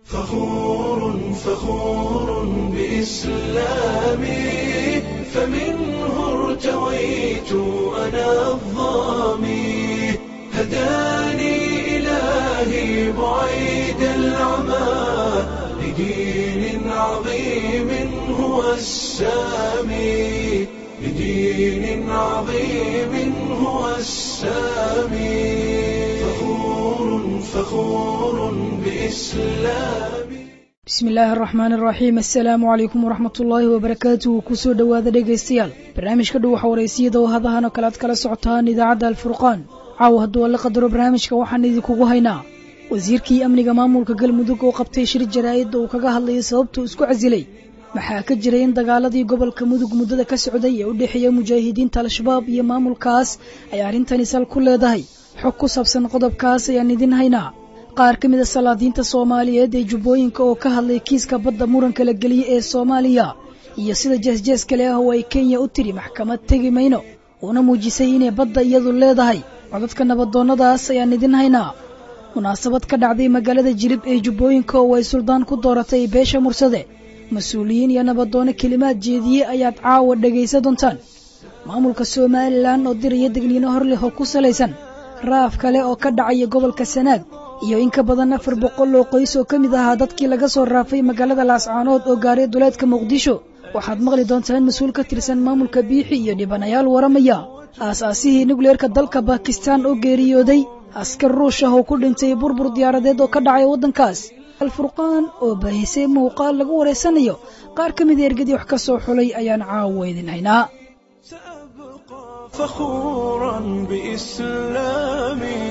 فخور فخور بإسلامي فمنه ارتويت أنا الظامي هداني إلهي بعيد العمى لدين عظيم هو السامي لدين عظيم هو السامي فخور فخور بإسلامي bismi illaahi araxmaan araxiim assalaamu calaykum waraxmat ullaahi wabarakaatuhu kusoo dhowaada dhegaystayaal barnaamijka dhow waxa waraysiyada oo hadahan oo kale aad kala socotaan idaacadda alfurqaan caawa hadduu alla qadaro barnaamijka waxaan idinkugu haynaa wasiirkii amniga maamulka galmudug oo qabtay shir jaraa'id oo kaga hadlayay sababtuu isku casilay maxaa ka jiray in dagaaladii gobolka mudug muddada ka socday ee u dhexeeya mujaahidiinta al-shabaab iyo maamulkaas ay arrintani sal ku leedahay xog ku saabsan qodobkaas ayaan idin haynaa qaar ka mid a salaadiinta soomaaliyeed ee jubbooyinka oo ka hadlay kiiska badda muranka la geliyey ee soomaaliya iyo sida jeesjees kale ah oo ay kenya u tiri maxkamad tegi mayno uuna muujisay inay badda iyadu leedahay codadka nabadoonnadaas ayaan idin haynaa munaasabad ka dhacday magaalada jilib ee jubbooyinka oo ay suldaan ku dooratay beesha mursade mas-uuliyiin iyo nabadoonno kelimaad jeediye ayaad caawa dhegaysa doontaan maamulka somalilan oo diraya degniino hor leh oo ku salaysan raaf kale oo ka dhacaya gobolka sanaag iyo in ka badan afar boqol oo qoys oo ka mid ahaa dadkii laga soo raafay magaalada laascaanood oo gaaray duleedka muqdisho waxaad maqli doontaan mas-uul ka tirsan maamulka biixi iyo dhibanayaal waramaya aas-aasihii nukleerka dalka bakistan oo geeriyooday askar ruush ah oo ku dhintay burbur diyaaradeed oo ka dhacay waddankaas alfurqaan oo baahisay muuqaal lagu wareysanayo qaar ka mid a ergadii wax ka soo xulay ayaan caawa idin haynaa سأبقى فخورا بإسلامي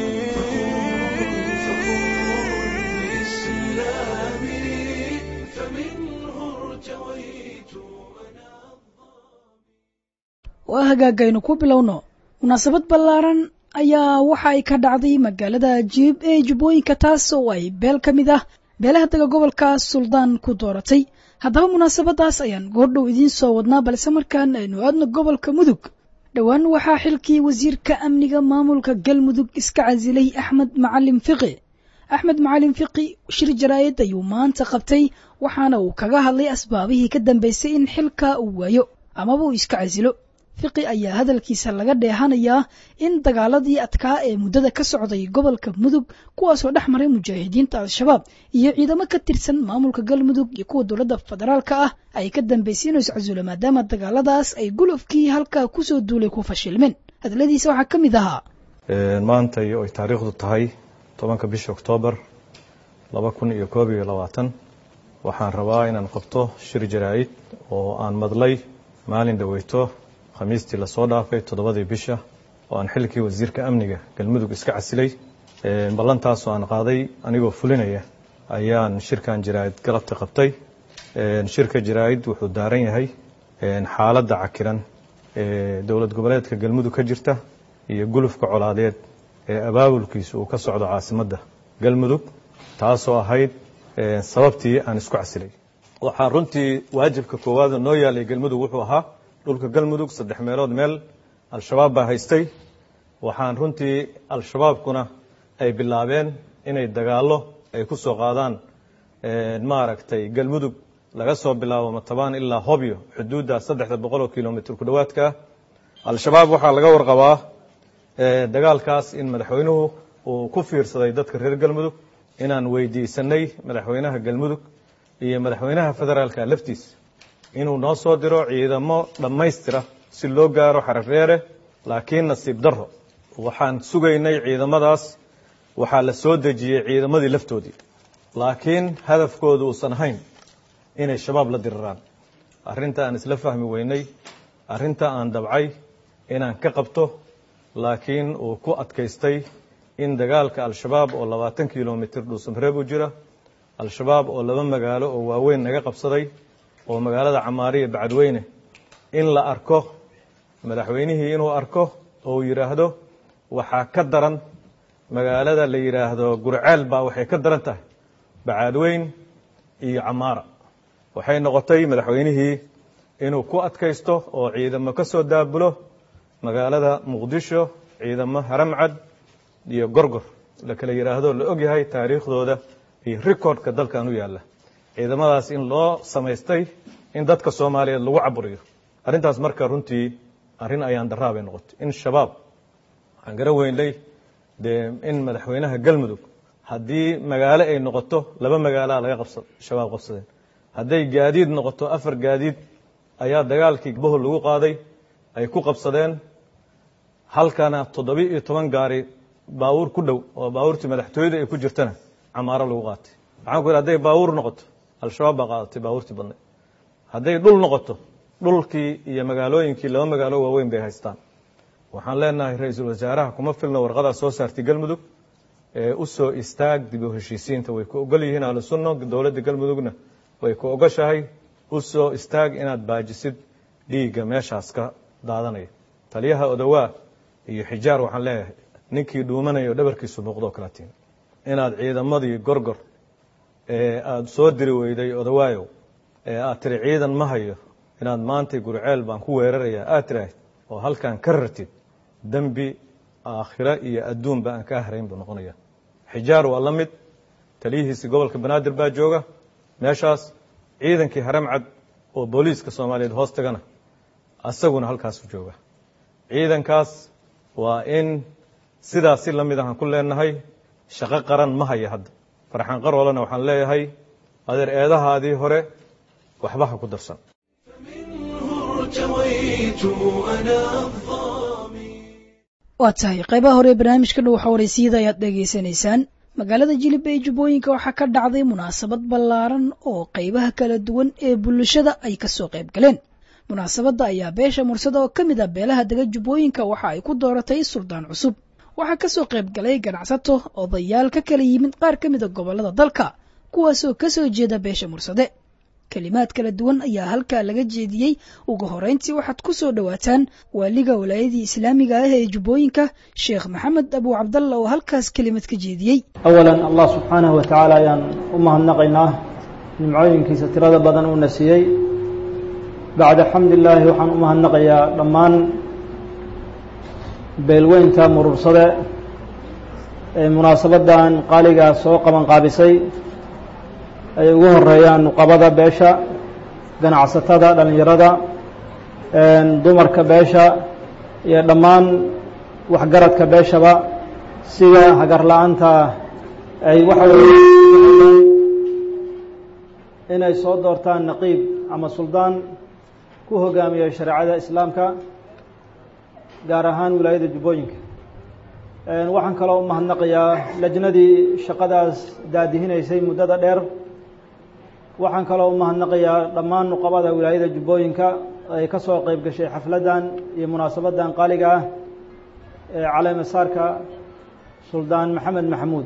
فمنه ارتويت أنا waa hagaagaynu ku bilowno munaasabad ballaaran ayaa waxa ay ka dhacday magaalada jiib ee jubbooyinka taas oo ay beel ka mid ah beelaha daga gobolkaas suldaan ku dooratay haddaba munaasabadaas ayaan goordhow idiin soo wadnaa balse markaan aynu aadno gobolka mudug dhowaan waxaa xilkii wasiirka amniga maamulka galmudug iska casilay axmed macalin fiqi axmed macalin fiqi shir jaraa'id ayuu maanta qabtay waxaana uu kaga hadlay asbaabihii ka dambaysay in xilka uu waayo amaba uu iska casilo fiqi ayaa hadalkiisa laga dheehanayaa in dagaaladii adkaa ee muddada ka socday gobolka mudug kuwaasoo dhex maray mujaahidiinta al-shabaab iyo ciidamo ka tirsan maamulka galmudug iyo kuwa dowladda federaalka ah ay ka dambaysay inuu iscasulo maadaama dagaaladaas ay gulufkii halkaa kusoo duulay ku fashilmeen hadaladiisa waxaa ka mid ahaa maanta iyo ay taariikhdu tahay tobanka bisha oktoobar laba kun iyo koob iyo labaatan waxaan rabaa inaan qabto shir jaraa'id oo aan madlay maalin dhoweyto khamiistii lasoo dhaafay toddobadii bisha oo aan xilkii wasiirka amniga galmudug iska casilay ballantaasoo aan qaaday anigoo fulinaya ayaan shirkan jaraa'id galabta qabtay shirka jaraa'id wuxuu daaran yahay xaaladda cakiran ee dowlad goboleedka galmudug ka jirta iyo gulufka colaadeed ee abaabulkiisu uu ka socdo caasimadda galmudug taasoo ahayd sababtii aan isku casilay waxaa runtii waajibka koowaad noo yaalay galmudug wuxuu ahaa dhulka galmudug saddex meelood meel al-shabaab baa haystay waxaan runtii al-shabaabkuna ay bilaabeen inay dagaallo ay ku soo qaadaan maaragtay galmudug laga soo bilaabo matabaan ilaa hobyo xuduudda saddexda boqol oo kilomitr ku dhowaadka al-shabaab waxaa laga warqabaa dagaalkaas in madaxweynuhu uu ku fiirsaday dadka reer galmudug inaan weydiisanay madaxweynaha galmudug iyo madaxweynaha federaalka laftiisa inuu noo soo diro ciidamo dhammaystira si loo gaaro xarafreere laakiin nasiib darro waxaan sugaynay ciidamadaas waxaa la soo dejiyey ciidamadii laftoodii laakiin hadafkoodu uusan ahayn inay shabaab la diriraan arrinta aan isla fahmi weynay arrinta aan dabcay inaan ka qabto laakiin uu ku adkaystay in dagaalka al-shabaab oo labaatan kilomitr dhuusamreeb u jira al-shabaab oo laba magaalo oo waaweyn naga qabsaday oo magaalada camaariya bacadweyne in la arko madaxweynihii inuu arko oo uu yidhaahdo waxaa ka daran magaalada la yidhaahdo gurceel baa waxay ka daran tahay bacadweyn iyo camaara waxay noqotay madaxweynihii inuu ku adkaysto oo ciidamo ka soo daabulo magaalada muqdisho ciidamo haramcad iyo gorgor la kala yidhaahdo la og yahay taariikhdooda iyo recordka dalkan u yaalla ciidamadaas in loo samaystay in dadka soomaaliyeed lagu caburiyo arrintaas marka runtii arrin ayaan daraa bay noqotay in shabaab waxaan garan weynay dee in madaxweynaha galmudug haddii magaalo ay noqoto laba magaalaa laga qabsa shabaab qabsadeen hadday gaadiid noqoto afar gaadiid ayaa dagaalkii bohol lagu qaaday ay ku qabsadeen halkana toddoba iyo toban gaari baawuur ku dhow oo baawuurtii madaxtooyada ay ku jirtana camaaro lagu qaatay waxaan ku yidhi hadday baawuur noqoto al-shabaab baa qaadatay baawuurtii badnay hadday dhul noqoto dhulkii iyo magaalooyinkii laba magaalo waaweyn bay haystaan waxaan leenahay ra-iisul wasaaraha kuma filno warqadaa soo saartay galmudug ee u soo istaag dib u heshiisiinta way ku ogol yihiin ahlu sunno dowladda galmudugna way ku ogoshahay u soo istaag inaad baajisid dhiigga meeshaas ka daadanaya taliyaha odawaa iyo xijaar waxaan leeyahay ninkii dhuumanaya oo dhabarkiisu muuqdoo kala tiin inaad ciidamadii gorgor ee aada soo diri weyday odawaayow ee aad tiri ciidan ma hayo inaad maantay gurceel baan ku weerarayaa aad tiraahid oo halkan ka rartid dembi aakhiro iyo adduunba aan kaa harayn buu noqonaya xijaar waa la mid taliyihiisii gobolka banaadir baa jooga meeshaas ciidankii haram cad oo booliiska soomaaliyeed hoos tagana asaguna halkaasu jooga ciidankaas waa in sidaas si la mid ahaan ku leenahay shaqo qaran ma haya hadda farxaan qarolena waxaan leeyahay adeer eedahaadii hore waxba ha ku darsan ارتويت أنا الظامي waa tahay qaybaha hore ee barnaamijka dhow xawareysiyada ayaad dhegaysanaysaan magaalada jilib ee jubbooyinka waxaa ka dhacday munaasabad ballaaran oo qaybaha kala duwan ee bulshada ay kasoo qayb galeen munaasabadda ayaa beesha mursada oo ka mid ah beelaha dega jubbooyinka waxa ay ku dooratay suldaan cusub waxaa kasoo qayb galay ganacsato odayaal ka kala yimid qaar ka mida gobollada dalka kuwaasoo kasoo jeeda beesha mursade kelimaad kala duwan ayaa halkaa laga jeediyey ugu horeyntii waxaad ku soo dhowaataan waaliga walaayadii islaamiga ah ee jubbooyinka sheekh maxamed abu cabdalla oo halkaas kelimad ka jeediyey awalan allah subxaanahu wa tacaala ayaan u mahadnaqaynaa nimcooyinkiisa tirada badan uuna siiyey bacda xamdillaahi waxaan u mahadnaqayaa dhammaan beelweynta murursade ee munaasabaddan qaaligaa soo qaban qaabisay ay ugu horeeyaan nuqabada beesha ganacsatada dhallinyarada dumarka beesha iyo dhammaan waxgaradka beeshaba sida hagar la-aanta ay waxa weeye inay soo doortaan naqiib ama suldaan ku hogaamiya shareecada islaamka gaar ahaan wilaayada jubbooyinka waxaan kaloo u mahadnaqayaa lajnadii shaqadaas daadihinaysay muddada dheer waxaan kaloo u mahadnaqayaa dhammaan nuqabada wilaayada jubbooyinka ay ka soo qeyb gashay xafladdan iyo munaasabaddan qaaliga ah ee caleemasaarka suldaan maxamed maxamuud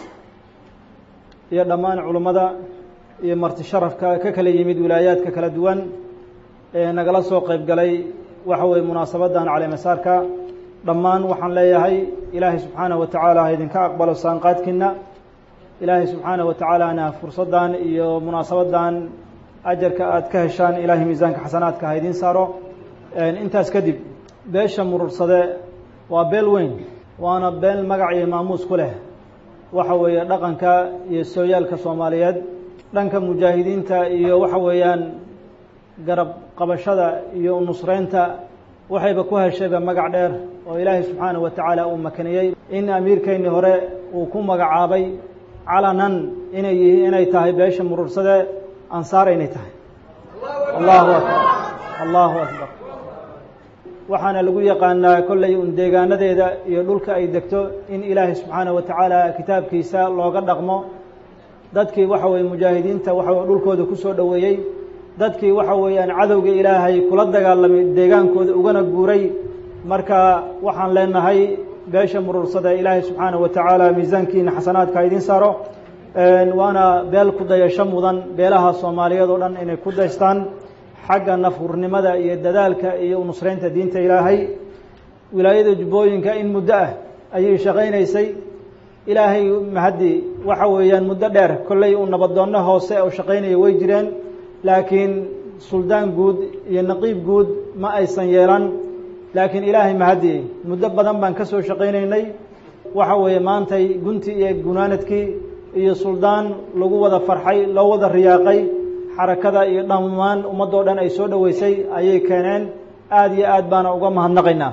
iyo dhammaan culummada iyo marti sharafka ka kala yimid wilaayaadka kala duwan ee nagala soo qeyb galay waxa weeye munaasabaddan caleemasaarka dhammaan waxaan leeyahay ilaahay subxaanahu wa tacaala ha idinka aqbalo saanqaadkiina ilaahay subxaanaه wa tacaalana fursaddan iyo munaasabaddan ajarka aad ka heshaan ilaahay miisaanka xasanaadka ha idiin saaro intaas kadib beesha murursade waa beel weyn waana beel magac iyo maamuus ku leh waxa weeye dhaqanka iyo sooyaalka soomaaliyeed dhanka mujaahidiinta iyo waxa weeyaan garab qabashada iyo nusreynta waxayba ku heshayba magac dheer oo ilaahay subxaanaه wa tacaala uu makaniyey in amiirkeynii hore uu ku magacaabay calanan inay yihiin inay tahay beesha murursade ansaar inay tahay allahu akbar allahu akbar waxaana lagu yaqaanaa kollay un deegaanadeeda iyo dhulka ay degto in ilaahay subxaanaه wa tacaala kitaabkiisa looga dhaqmo dadkii waxa weeye mujaahidiinta waxa dhulkooda ku soo dhoweeyey dadkii waxa weeyaan cadowga ilaahay kula dagaalamay deegaankooda ugana guuray marka waxaan leenahay beesha murursada ilaahay subxaanaه wa tacaala miisaankiina xasanaadka idiin saaro waana beel ku dayasho mudan beelaha soomaaliyeed oo dhan inay ku daystaan xagga nafhurnimada iyo dadaalka iyo nusreynta diinta ilaahay wilaayada jubbooyinka in muddo ah ayay shaqaynaysay ilaahay mahaddi waxa weeyaan muddo dheer kolley uu nabadoonno hoose oo shaqaynaya way jireen laakiin suldaan guud iyo naqiib guud ma aysan yeelan laakiin ilaahay mahaddi muddo badan baan ka soo shaqaynaynay waxa weeye maantay gunti iyo gunaanadkii iyo suldaan lagu wada farxay loo wada riyaaqay xarakada iyo dhammaan ummaddoo dhan ay soo dhoweysay ayay keeneen aada iyo aad baana uga mahadnaqaynaa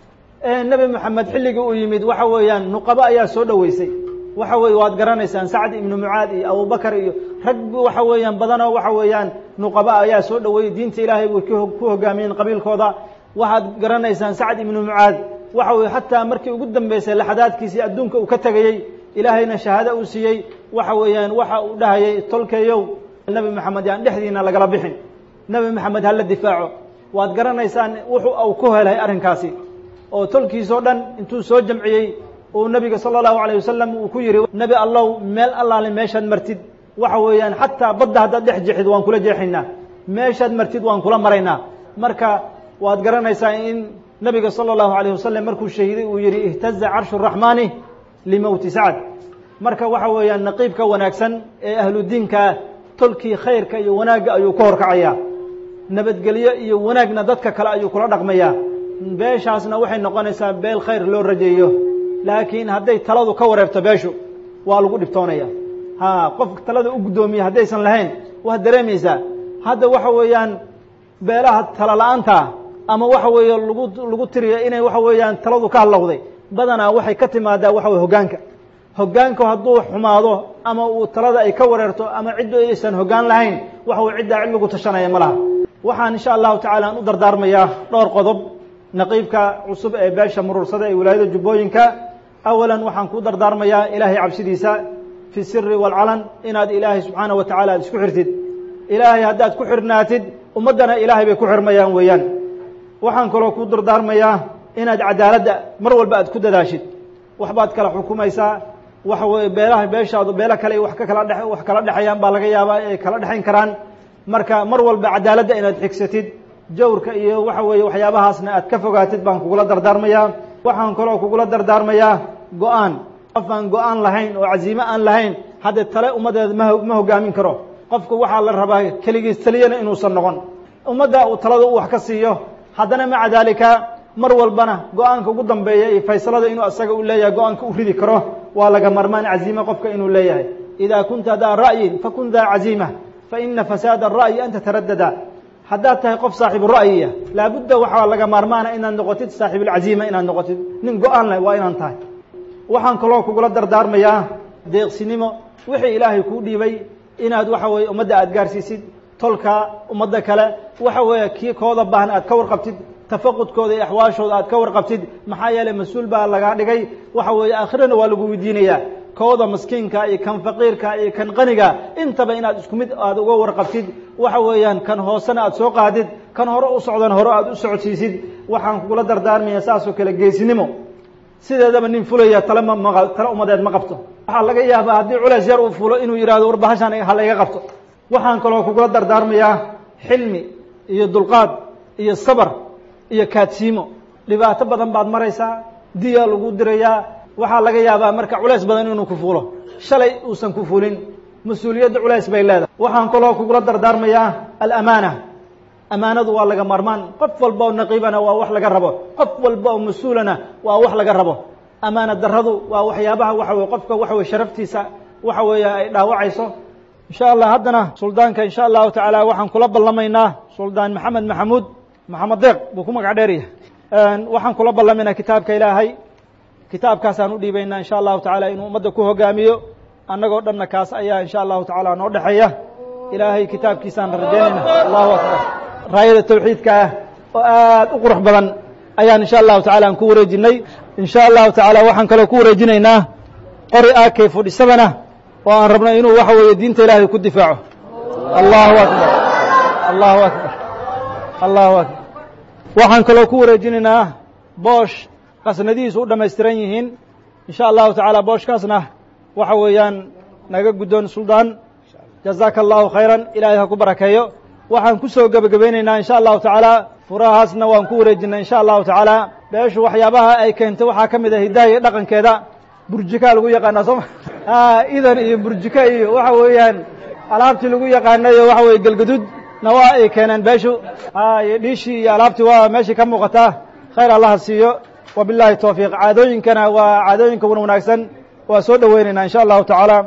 nebi moxamed xilligii uu yimid waxa weeyaan nuqabo ayaa soo dhoweysay waxa weye waad garanaysaan sacd ibnu mucaad iyo abubakar iyo rag waxa weeyaan badanoo waxa weeyaan nuqaba ayaa soo dhoweeyey diinta ilaahay way ku hogaamiyeen qabiilkooda waxaad garanaysaan sacd ibnu mucaad waxa weye xataa markii ugu dambeysay laxadaadkiisii adduunka uu ka tegayey ilaahayna shahaado uu siiyey waxa weeyaan waxa uu dhahayay tolkeeyow nebi moxamed yaan dhexdiina lagala bixin nebi moxamed hala difaaco waad garanaysaan wuxuu uu ku helay arrinkaasi oo tolkiisoo dhan intuu soo jamciyey uu nabiga sala allahu alayh wasalam uu ku yihi nebi allow meel allaale meeshaad martid waxa weeyaan xataa badda haddaad dhex jeexid waan kula jeexaynaa meeshaad martid waan kula maraynaa marka waad garanaysaa in nabiga sala allahu alayh wasalam markuu shahiiday uu yihi ihtaza carshu raxmaani limowti sacd marka waxa weeyaan naqiibka wanaagsan ee ahludiinkaa tolkii khayrka iyo wanaagga ayuu ka horkacayaa nabadgelyo iyo wanaagna dadka kale ayuu kula dhaqmayaa beeshaasna waxay noqonaysaa beel khayr loo rajeeyo laakiin hadday taladu ka wareerto beeshu waa lagu dhibtoonaya ha qof talada u guddoomiya haddaysan lahayn waad dareemaysaa hadda waxa weeyaan beelaha tala la-aanta ama waxa weeye lagu lagu tiriya inay waxa weeyaan taladu ka hadlowday badanaa waxay ka timaadaa waxa weye hoggaanka hoggaanku hadduu xumaado ama uu talada ay ka wareerto ama ciddu aysan hoggaan lahayn waxa weye ciddaa cid lagu tashanaya ma laha waxaan insha allahu tacala aan u dardaarmayaa dhowr qodob naqiibka cusub ee beesha muruursada ee wilaayada jubbooyinka awalan waxaan ku dardaarmayaa ilaahay cabsidiisa fi siri waalcalan inaad ilaahay subxaana wa tacala aad isku xirtid ilaahay haddaad ku xirnaatid ummaddana ilaahay bay ku xirmayaan weeyaan waxaan kaloo ku dardaarmayaa inaad cadaaladda mar walba aad ku dadaashid waxbaad kala xukumaysaa waxa weye beelaha beeshaadu beelo kale wax ka kala dhe wax kala dhexayaan baa laga yaabaa ay kala dhexayn karaan marka mar walba cadaaladda inaad xigsatid jawrka iyo waxa weeye waxyaabahaasna aad ka fogaatid baan kugula dardaarmayaa waxaan kaloo kugula dardaarmayaa go-aan qof aan go-aan lahayn oo casiime aan lahayn haddee tale ummaddeeda ma ma hogaamin karo qofku waxaa la rabaa keligiis taliyana inuusan noqon ummadda uu talada u wax ka siiyo haddana maca daalika mar walbana go-aanka ugu dambeeya iyo faysalada inuu asaga u leeyahay go-aanka u ridi karo waa laga marmaan caziime qofka inuu leeyahay idaa kunta daa ra'yin fakun daa caziima faina fasaada ara'yi an tataradada haddaad tahay qof saaxibu ra'yiya laabudda waxaa laga maarmaana inaad noqotid saaxiibulcaziima inaad noqotid nin go-aan leh waa inaan tahay waxaan kaloo kugula dardaarmayaa deeqsinimo wixii ilaahay kuu dhiibay inaad waxa weeye ummadda aad gaarsiisid tolka ummadda kale waxa weeye kii kooda baahan aad ka warqabtid tafaqudkooda iyo axwaashooda aad ka warqabtid maxaa yeeley mas-uul baa lagaa dhigay waxa weeye aakhirana waa lagu weydiinayaa kooda maskiinka iyo kan faqiirka iyo kan qaniga intaba inaad isku mid aada uga warqabtid waxa weeyaan kan hoosena aad soo qaadid kan hore u socdan hore aad u socodsiisid waxaan kugula dardaarmaya saasoo kale geesinimo sideedaba nin fulaya tale ma ma tale umadeed ma qabto waxaa laga yaabaa haddii culeys yar uu fulo inuu yidhahdo war bahashaan ha layga qabto waxaan kaloo kugula dardaarmayaa xilmi iyo dulqaad iyo sabar iyo kaadsiimo dhibaato badan baad maraysaa diyaa lagu dirayaa waxaa laga yaabaa marka culays badan inuu ku fuulo shalay uusan ku fulin mas-uuliyadda culays bay leedahay waxaan kaloo kugula dardaarmayaa alamaana amaanadu waa laga maarmaan qof walba oo naqiibana waa wax laga rabo qof walba oo mas-uulana waa wax laga rabo amaana daradu waa waxyaabaha waxa weye qofka waxa weye sharaftiisa waxa weeye ay dhaawacayso insha allah haddana suldaanka insha allahu tacaala waxaan kula ballamaynaa suldaan maxamed maxamuud maxamed deeq buu ku magac dheerya waxaan kula ballamaynaa kitaabka ilaahay kitaabkaasaan u dhiibaynaa insha allahu tacaala inuu ummadda ku hogaamiyo annagoo dhanna kaas ayaa insha allahu tacaala noo dhexeeya ilaahay kitaabkiisaan rajaynayna allahu akbar raayada tawxiidka ah oo aad u qurux badan ayaan insha allahu tacala aan ku wareejinay insha allahu tacaala waxaan kaloo ku wareejinaynaa qori akay fudhisabana oo aan rabno inuu waxa weeye diinta ilaahay ku difaaco allahu akbar allahu akbar allahu akbar waxaan kaloo ku wareejinaynaa boosh qasnadihiisu u dhammaystiran yihiin insha allahu tacaala booshkaasna waxa weeyaan naga guddoon suldaan jazaaka allahu khayran ilaahay ha ku barakeeyo waxaan ku soo gebagabaynaynaa insha allahu tacaala furahaasna waan ku wareejinay insha allahu tacaala beeshu waxyaabaha ay keentay waxaa ka mid ah hiddaha iyo dhaqankeeda burjikaa lagu yaqaanaa sooma idan iyo burjika iyo waxa weeyaan alaabtii lagu yaqaanayo waxa weye gelgadud na waa ay keeneen beeshu iyo dhiishii iyo alaabtii waa meeshii ka muuqataa khayr allaha siiyo wabillahi towfiiq caadooyinkana waa caadooyinka wan wanaagsan waa soo dhoweynaynaa insha allahu tacaala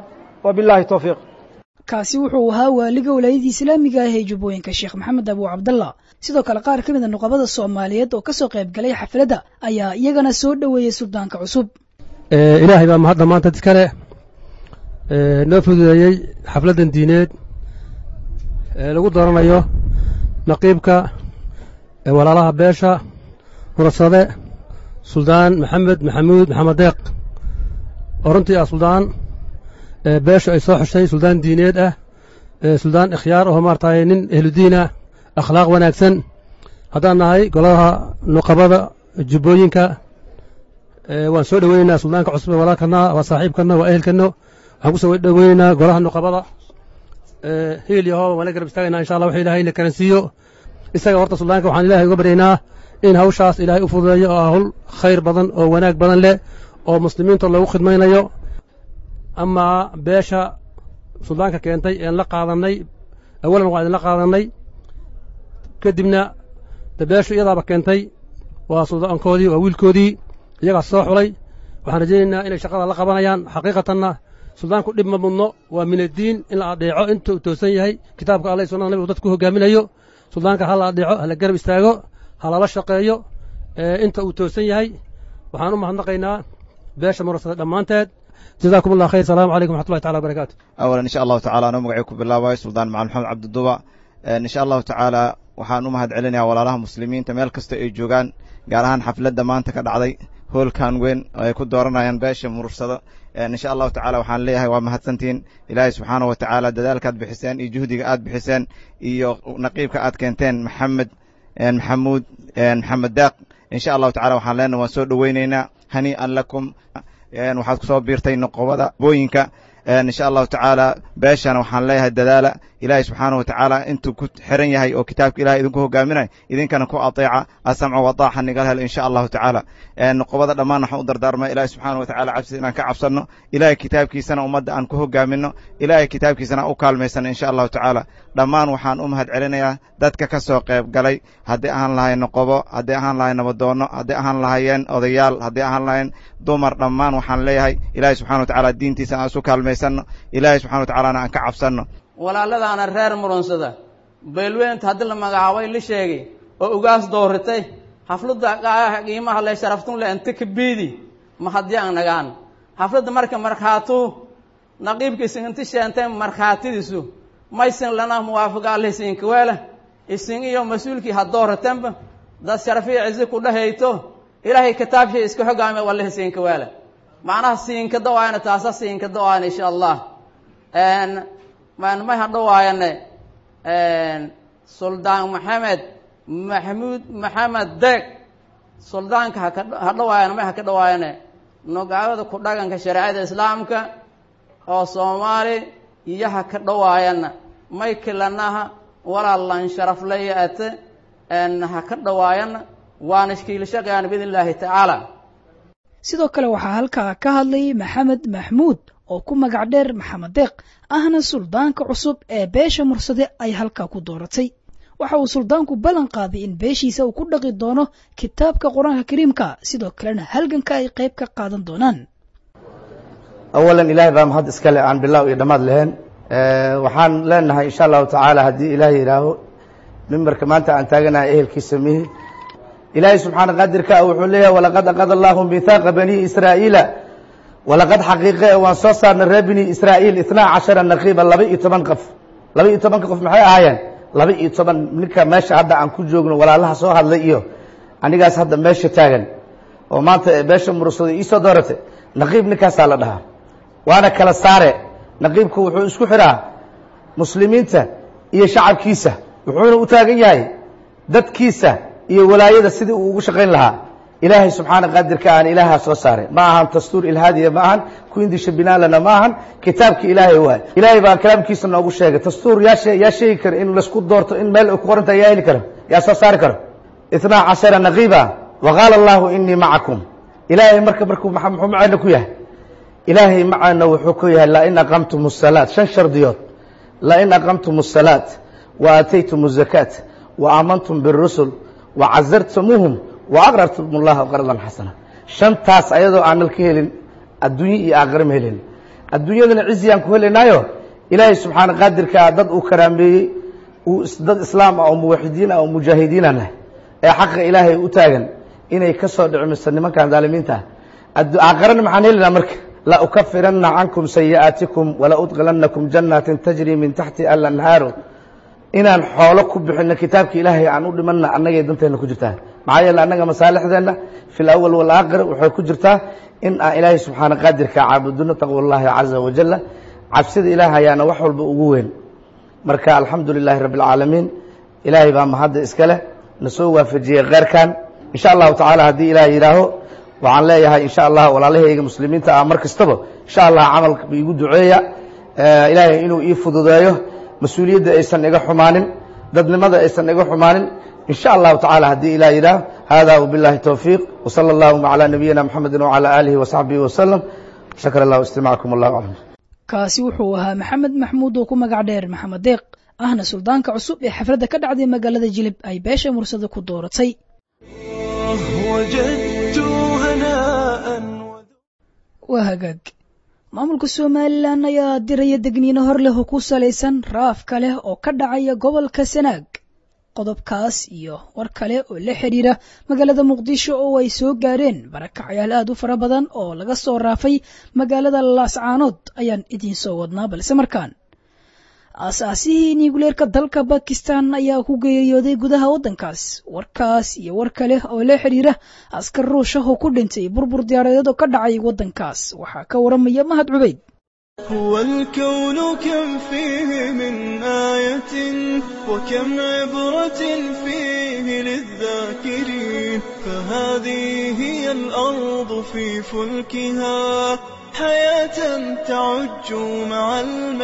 wabillahi towfiiq kaasi wuxuu ahaa waaliga walaayadii islaamiga ah ee jubbooyinka sheekh maxamed abu cabdallah sidoo kale qaar ka mid a nuqabada soomaaliyeed oo kasoo qayb galay xafladda ayaa iyagana soo dhoweeyey suldaanka cusub ilaahay baa mahadda maanta iskale noo fududeeyey xafladdan diineed ee lagu dooranayo naqiibka walaalaha beesha murasade suldaan maxamed maxamuud maxamed deeq oo runtii ah suldaan beesha ay soo xushay suldaan diineed ah suldaan ikhyaar oo maaragtay nin ehludiin ah akhlaaq wanaagsan haddaan nahay golaha nuqabada jubbooyinka waan soo dhoweynaynaa suldaanka cusub ee walaalkana waa saaxiibkana waa ehelkano waxaan ku soo dhoweynaynaa golaha nuqabada hiil iyo hooba waan la garab istaagaynaa insha allah wax ilaahay na karansiiyo isaga horta suldaanka waxaan ilahay uga baryaynaa in hawshaas ilaahay u fududeeyo oo hawl khayr badan oo wanaag badan leh oo muslimiinta loogu khidmaynayo amaa beesha suldaanka keentay een la qaadannay awalan waa idinla qaadannay kadibna de beeshu iyadaaba keentay waa suldaankoodii waa wiilkoodii iyagaas soo xulay waxaan rajaynaynaa inay shaqada la qabanayaan xaqiiqatanna suldaanku dhib ma mudno waa min addiin in la adheeco inta uu toosan yahay kitaabka allah sunada nabigu dadku hogaaminayo suldaanka ha la adheeco ha la garab istaago ha lala shaqeeyo inta uu toosan yahay waxaan u mahadnaqaynaa beesha murasada dhammaanteed jazakum allah khayr salaamu calaykum waxatullahi tacala wabarakaatu awalan insha allahu tacala anuu magacii ku bilaabayo suldaan macalin maxamed cabdiduba insha allahu tacaala waxaan u mahad celinayaa walaalaha muslimiinta meel kasta ay joogaan gaar ahaan xafladda maanta ka dhacday hoolkan weyn oo ay ku dooranayaan beesha murursado insha allahu tacala waxaan leeyahay waa mahadsantihiin ilaahay subxaana wa tacaala dadaalkaad bixiseen iyo juhdiga aad bixiseen iyo naqiibka aad keenteen maxamed maxamuud maxamed daaq insha allahu tacala waxaan leenahay waan soo dhoweynaynaa hanii'an lakum waxaad ku soo biirtay noqobada booyinka insha allahu tacaala beeshana waxaan leeyahay dadaala ilaahay subxaana wa tacaala intuu ku xiran yahay oo kitaabka ilahay idinku hogaaminayo idinkana ku ateeca asamca wadaaxa nigal helo insha allahu tacaala noqobada dhammaan waxaan u dardaarma ilahay subxaana wa tacala cabsida inaan ka cabsanno ilahay kitaabkiisana ummadda aan ku hogaamino ilahay kitaabkiisana u kaalmaysano insha allahu tacaala dhammaan waxaan u mahad celinayaa dadka ka soo qayb galay haddii ahaan lahayn noqobo haddii ahaan lahayn nabadoonno haddii ahaan lahayeen odayaal haddii ahaan lahayn dumar dhammaan waxaan leeyahay ilahay subxana wa tacala diintiisa aan isu kaalmaysanno ilahay subxana wa tacalana aan ka cabsanno walaaladaana reer murunsada beelweynta haddii la magacaabay la sheegay oo ugaas dooritay xafladda qiimaha le sharaftun le inta ka biidi ma haddii aan nagaan xafladda marka markhaatu naqiibkiisa inta sheentay markhaatidiisu maysan lana muwaafaqa alhisiinka weele isin iyo mas-uulkii ha dooratanba dad sharafiya cizi ku dhahayto ilaahay kitaabshay iska xogaame walla hisiinka weele macnaha siinka dawaayana taasa siinka dawaayana insha allah may hadhawaayane suldaan maxamed maxamuud maxamed deeg suldaanka ha dhawaayana may haka dhawaayane nogaawada ku dhaganka shareecada islaamka oo soomaali iyo ha ka dhawaayana may kilanaha walaalan sharaflaya ate ha ka dhawaayana waana ishkiilashaqayaan biidn illaahi tacaala sidoo kale waxaa halkaa ka hadlayay maxamed maxmuud oo ku magac dheer maxamed deeq ahna suldaanka cusub ee beesha mursade ay halkaa ku dooratay waxa uu suldaanku ballan qaaday in beeshiisa uu ku dhaqi doono kitaabka qur-aanka kariimka sidoo kalena halganka ay qayb ka qaadan doonaan awalan ilaahay baa mahad iskale aan bilaaw iyo dhammaad lahayn waxaan leenahay insha allahu tacaala haddii ilaahay yidhaaho mimbarka maanta aan taaganahay ehelkiisa mihi ilaahay subxaana qaadirka ah wuxuu leeyahay walaqad aqada allahu mihaaqa bani israa'iila walaqad xaqiiqe waan soo saarnay reer bini israa'iil itnaa cashara naqiiba laba iyo toban qof laba iyo tobanka qof maxay ahaayeen laba iyo toban ninka meesha hadda aan ku joogno walaalaha soo hadlay iyo anigaas hadda meesha taagan oo maanta beesha murursada iisoo dooratay naqiib ninkaasaa la dhahaa waana kala saare naqiibku wuxuu isku xidhaa muslimiinta iyo shacabkiisa wuxuuna u taagan yahay dadkiisa iyo walaayada sidii uu ugu shaqayn lahaa ilaahay subxaana qaadirka aan ilaahaa soo saaray ma ahan dastuur ilhaadiya ma ahan kuindisha binaalana ma ahan kitaabki ilaahay waay ilaahay baa kalaamkiisa noogu sheegay dastuur yaa yaa sheegi kara in laisku doorto in meel ay ku qorantahay yaa heli karo yaa soo saari karo itnaa cashara naqiiba wa qaala allahu inii macakum ilaahay marka markuu muxuu maceena ku yahay ilaahay macaana wuxuu ku yahay lain aqamtum الsalaat shan shardiyood lain aqamtum الsalaat wa aataytum الzakaat wa aamantum biالrusul wa casartumuuhum wa aqrartum اllaha qardan xasana shantaas ayadoo aanal ka helin adduunye iyo aakhira ma helin adduunyadana ciziyaan ku helaynaayo ilaahay subxaana qaadirkaa dad uu karaameeyey uu dad islaam ah oo muwaxidiin ah oo mujaahidiina leh ee xaqa ilaahay u taagan inay ka soo dhicmiso nimankan daalimiinta ah aakarana maxaan helaynaa marka la ukafiranna cankum sayi'aatikum wala udkilanakum janaatin tajri min taxti alanhaaru inaan xoolo ku bixino kitaabka ilaahay aan u dhimanna annagay danteena ku jirtaa maxaa yeele annaga masaalixdeenna fi lawal walaakhir waxay ku jirtaa in aan ilaahay subxaana qaadirka caabudino taqwa llahi caza wajala cabsida ilaah ayaana wax walba ugu weyn marka alxamdu lilaahi rabbi alcaalamiin ilaahay baa mahadda iska leh na soo waafajiyey kheyrkan insha allahu tacaala haddii ilaah yidhaaho waxaan leeyahay insha allah walaalahayga muslimiinta ah mar kastaba insha allah camalka iigu duceeya ilaahay inuu ii fududeeyo mas-uuliyadda aysan iga xumaanin dadnimada aysan iga xumaanin in sha allahu tacala haddii ilah yidhaah hada wbillahi towfiiq wsala allahuma calaa nabiyina mxamedi wcala aalihi wasaxbihi wasalam shakr allahu istimaacakum wallahu aclam kaasi wuxuu ahaa maxamed maxmuud oo ku magac dheer maxamed deeq ahna suldaanka cusub ee xafladda ka dhacday magaalada jilib ay beesha mursada ku dooratay وجدت هناء waa hagaag maamulka somalilan ayaa diraya degniino hor leh oo ku salaysan raafka leh oo ka dhacaya gobolka sanaag qodobkaas iyo war kale oo la xidhiira magaalada muqdisho oo ay soo gaareen barakacyaal aad u fara badan oo laga soo raafay magaalada laascaanood ayaan idiin soo wadnaa balse markaan aasaasihii niiguleerka dalka bakistan ayaa ku geeriyooday gudaha waddankaas warkaas iyo war kale oo la xidhiira askar ruushah oo ku dhintay burbur diyaaradeed oo ka dhacay waddankaas waxaa ka waramaya mahad cubayd هو الكون كم فيه من آية وكم عبرة فيه للذاكرين فهذه هي الأرض في فلكها حياة تعج مع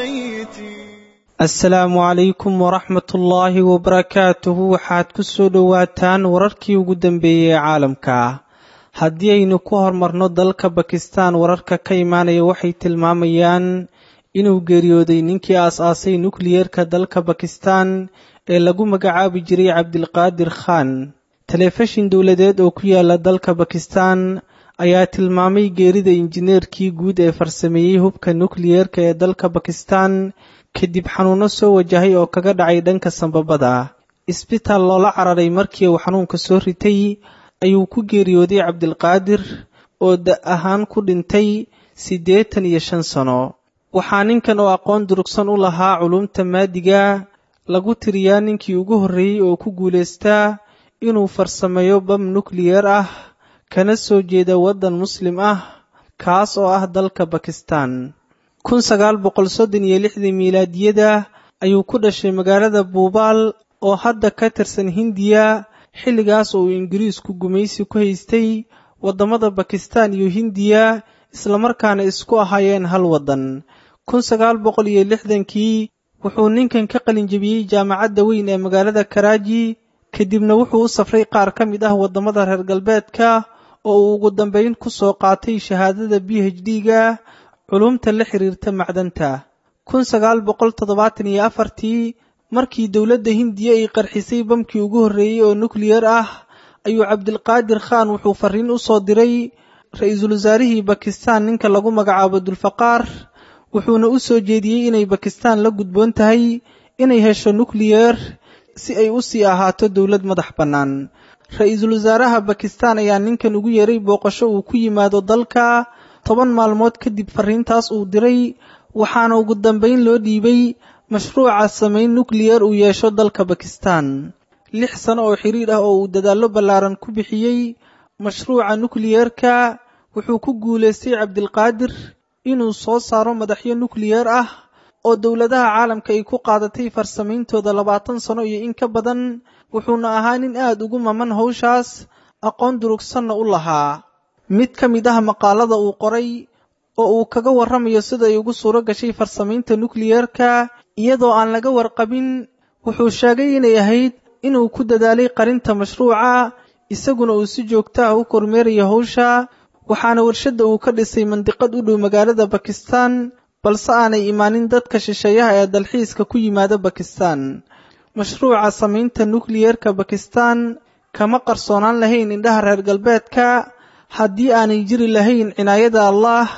الميتين asalaamu calaykum waraxmat ullaahi wabarakaatuhu waxaad ku soo dhowaataan wararkii ugu dambeeyey ee caalamka haddii aynu ku hormarno dalka bakistan wararka ka imaanaya waxay tilmaamayaan inuu geeriyooday ninkii aas-aasay nukliyeerka dalka bakistan ee lagu magacaabi jiray cabdilqaadir khan telefishin dowladeed oo ku yaala dalka bakistan ayaa tilmaamay geerida injineerkii guud ee farsameeyey hubka nukliyeerka ee dalka bakistan kadib xanuuno soo wajahay oo kaga dhacay dhanka sambabada isbitaal loola cararay markii uu xanuunka soo ritay ayuu ku geeriyooday cabdilqaadir oo da ahaan ku dhintay siddeetan iyo shan sano waxaa ninkan oo aqoon durugsan u lahaa culumta maadiga lagu tiriyaa ninkii ugu horreeyey oo ku guulaystaa inuu farsameeyo bam nukliyeer ah kana soo jeeda waddan muslim ah kaas oo ah dalka bakistan kun sagaal boqol soddon iyo lixdii miilaadiyada ayuu ku dhashay magaalada buubaal oo hadda ka tirsan hindiya xilligaas oo uu ingiriisku gumaysi ku haystay waddamada bakistan iyo hindiya islamarkaana isku ahaayeen hal waddan kun sagaal boqol iyo lixdankii wuxuu ninkan ka qalinjebiyey jaamacadda weyn ee magaalada karaaji kadibna wuxuu u safray qaar ka mid ah waddamada reer galbeedka oo uu ugu dambayn ku soo qaatay shahaadada b h d-ga culumta la xiriirta macdanta kun sagaal boqol toddobaatan iyo afartii markii dowladda hindiya ay qarxisay bamkii ugu horreeyey oo nukliyer ah ayuu cabdilqaadir khan wuxuu fariin u soo diray ra-iisul wasaarihii bakistan ninka lagu magacaabo dulfaqaar wuxuuna u soo jeediyey inay bakistan la gudboon tahay inay hesho nukliyer si ay u sii ahaato dowlad madax bannaan ra-iisul wasaaraha bakistan ayaa ninkan ugu yeeray booqasho uu ku yimaado dalka toban maalmood kadib fariintaas uu diray waxaana ugu dambayn loo dhiibay mashruuca samayn nukliyer uu yeesho dalka bakistan lix sano oo xiriir ah oo uu dadaallo ballaaran ku bixiyey mashruuca nukliyeerka wuxuu ku guulaystay cabdilqaadir inuu soo saaro madaxyo nukliyer ah oo dowladaha caalamka ay ku qaadatay farsamayntooda labaatan sano iyo in ka badan wuxuuna ahaa nin aad ugu maman hawshaas aqoon durugsanna u lahaa mid ka mid ah maqaalada uu qoray oo uu kaga warramayo sida ay ugu suuro gashay farsamaynta nukliyeerka iyadoo aan laga warqabin wuxuu sheegay inay ahayd inuu ku dadaalay qarinta mashruuca isaguna uu si joogta ah u kormeerayo hawsha waxaana warshadda uu ka dhisay mandiqad u dhow magaalada bakistan balse aanay imaanin dadka shisheeyaha ee dalxiiska ku yimaada bakistan mashruuca samaynta nukliyerka bakistan kama qarsoonaan lahayn indhaha reer galbeedka haddii aanay jiri lahayn cinaayada allah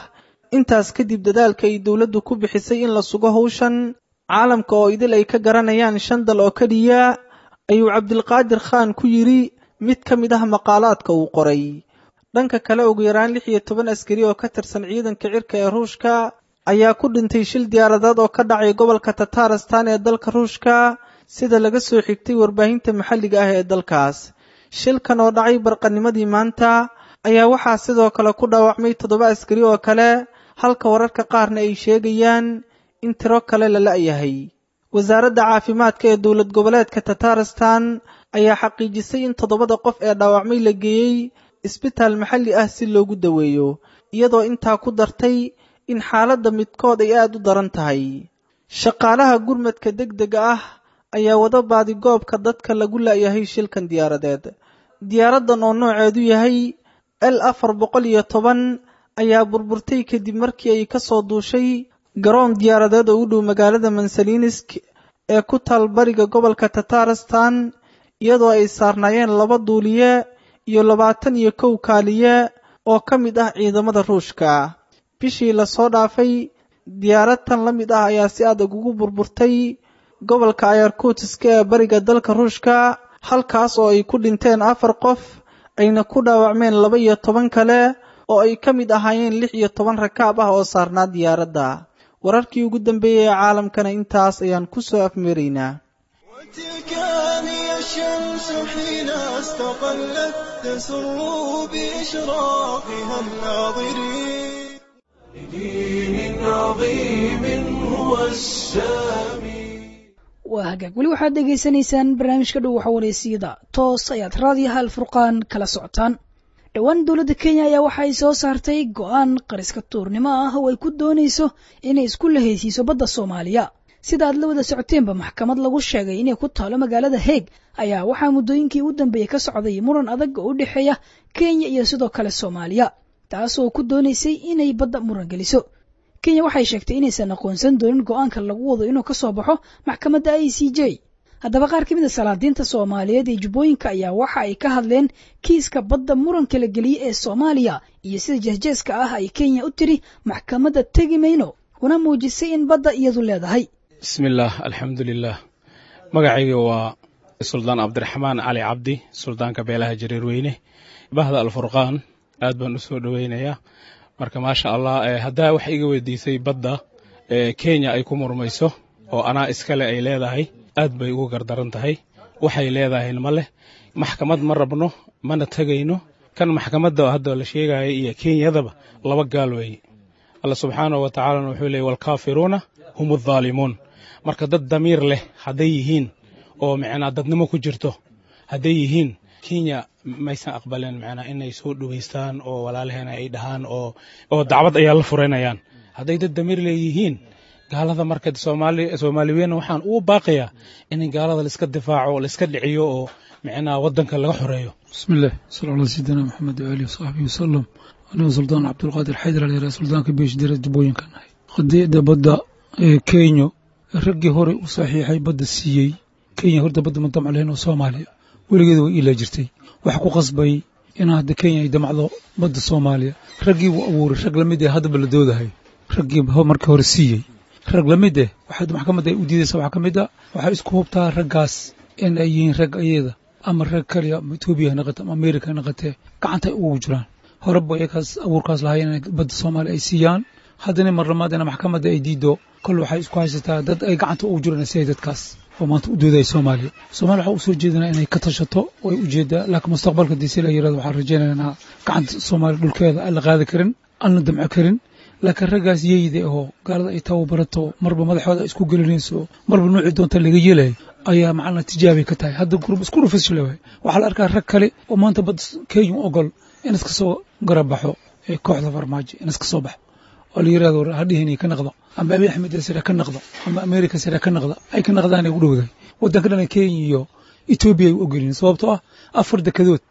intaas kadib dadaalka ay dowladdu ku bixisay in la sugo howshan caalamka oo idil ay ka garanayaan shan dal oo keliya ayuu cabdilqaadir khaan ku yidhi mid ka mid ah maqaalaadka uu qoray dhanka kale ugu yaraan lix iyo toban askari oo ka tirsan ciidanka cirka ee ruushka ayaa ku dhintay shil diyaaradeed oo ka dhacay gobolka tataristan ee dalka ruushka sida laga soo xigtay warbaahinta maxalliga ah ee dalkaas shilkan oo dhacay barqanimadii maanta ayaa waxaa sidoo kale ku dhaawacmay toddoba askari oo kale halka wararka qaarna ay sheegayaan in tiro kale la la'yahay wasaaradda caafimaadka ee dowlad goboleedka tataristan ayaa xaqiijisay in toddobada qof ee dhaawacmay la geeyey isbitaal maxalli ah si loogu daweeyo iyadoo intaa ku dartay in xaaladda midkood ay aad u daran tahay shaqaalaha gurmadka degdega ah ayaa wada baadigoobka dadka lagu la'yahay shilkan diyaaradeed diyaaraddan oo nooceedu yahay l afar boqol iyo toban ayaa burburtay kadib markii ay ka soo duushay garoon diyaaradeed oo u dhow magaalada mansaliinisk ee ku taal bariga gobolka tataristan iyadoo ay saarnaayeen laba duuliye iyo labaatan iyo kow kaaliye oo ka mid ah ciidamada ruushka bishii lasoo dhaafay diyaarad tan la mid ah ayaa si adag ugu burburtay gobolka ayarkutiska ee bariga dalka ruushka halkaas oo ay ku dhinteen afar qof ayna ku dhaawacmeen laba iyo toban kale oo ay ka mid ahaayeen lix iyo toban rakaab ah oo saarnaa diyaaradda wararkii ugu dambeeyey ee caalamkana intaas ayaan ku soo afmeeraynaa وتلك هي الشمس حين استقلت تسر بإشراقها الناظرين لدين عظيم هو السامي waa hagaag weli waxaad dhegaysanaysaan barnaamijka dhow waxa wareysiyada toos ayaad raadiyaha alfurqaan kala socotaan dhowaan dowladda kenya ayaa waxa ay soo saartay go-aan qariska tuurnimo ah oo ay ku doonayso inay isku lahaysiiso badda soomaaliya sida aad la wada socoteenba maxkamad lagu sheegay inay ku taalo magaalada heeg ayaa waxaa muddooyinkii u dambeeyey ka socday muran adag oo u dhexeeya kenya iyo sidoo kale soomaaliya taas oo ku doonaysay inay badda muran geliso kenya waxay sheegtay inaysan aqoonsan doonin go-aanka lagu wado inuu ka soo baxo maxkamadda i c j haddaba qaar ka mid a salaadiinta soomaaliyeed ee jubbooyinka ayaa waxa ay ka hadleen kiiska badda muranka la geliyey ee soomaaliya iyo sida jeesjeeska ah ay kenya u tiri maxkamadda tegi mayno kuna muujisay in badda iyadu leedahay bismillaah alxamdulilah magacayga waa suldaan cabdiraxmaan cali cabdi suldaanka beelaha jareerweyne bahda alfurqaan aad baan u soo dhoweynayaa marka maasha allah haddaa wax iga weydiisay badda kenya ay ku murmayso oo anaa iskale ay leedahay aad bay ugu gardaran tahay waxay leedahayna ma leh maxkamad ma rabno mana tegayno kan maxkamadda hadda la sheegaya iyo kenyadaba laba gaal weeye alla subxaanahu wa tacaalana wuxuu leeyay walkaafiruuna hum addaalimuun marka dad damiir leh hadday yihiin oo micnaa dadnimo ku jirto hadday yihiin kenya maysan aqbaleen macnaa inay soo dhoweystaan oo walaalaheena ay dhahaan oo oo dacwad ayaa la furanayaan hadday dad damiir leeyihiin gaalada marka soomaali soomaaliweyn waxaan ugu baaqayaa in gaalada laiska difaaco laiska dhiciyo oo micnaa waddanka laga xoreeyo بسم الله صلى الله على سيدنا محمد وآله وصحبه وسلم أنا سلطان عبد القادر حيدر علي سلطان كبيش دير جبوين كان هاي قديدا بدا كينيو رقي هوري وصحيحي بدا السيي كينيا هوردا بدا من دمع لهنا وصوماليا ولقيد إلى جرتي وحكو قصبي إن هذا كينيا يدمع له بدا صوماليا رقي وأبور رق لمدي هذا بلدوده هاي رقي هو مركا هوري السيي rag la mid eh waxaad maxkamadda ay u diidaysa waxaa ka mid a waxay isku hubtaa raggaas in ay yihiin rag ayada ama rag kaliya ama etoobiya ha naqate ama america ha naqatee gacanta ay ugu jiraan hore ba iyakaas abuurkaas lahayn inay badda soomaaliya ay siiyaan haddana mar lamaad ina maxkamadda ay diido kol waxay isku haysataa dad ay gacanta ugu jiraan siday dadkaas oo maanta u doodaya soomaaliya soomaaliya waxaa usoo jeedinaa inay ka tashato way ujeedaa laakiin mustaqbalka diisi la yirahdo waxaan rajaynaya inaa gacanta soomaaliya dhulkeeda aan la qaadi karin aan la damco karin laakiin raggaas yeyde oo gaalada ay tababarato marba madaxooda isku gelinayso marba noocii doonta laga yeelayo ayaa macnaa tijaabay ka tahay hadda gurub isku rufisle waay waxaa la arkaa rag kale oo maanta bad kenya u ogol in iska soo garabaxo ee kooxda farmaajo in iska soo baxo oo la yirahdo hadhihin ka naqdo ama abiy axmed sira ka naqdo ama america sira ka naqdo ay ka naqdaan ay u dhowdahay waddanka dhan kenya iyo etoobiya ay u ogolyihin sababtoo ah afar dekadood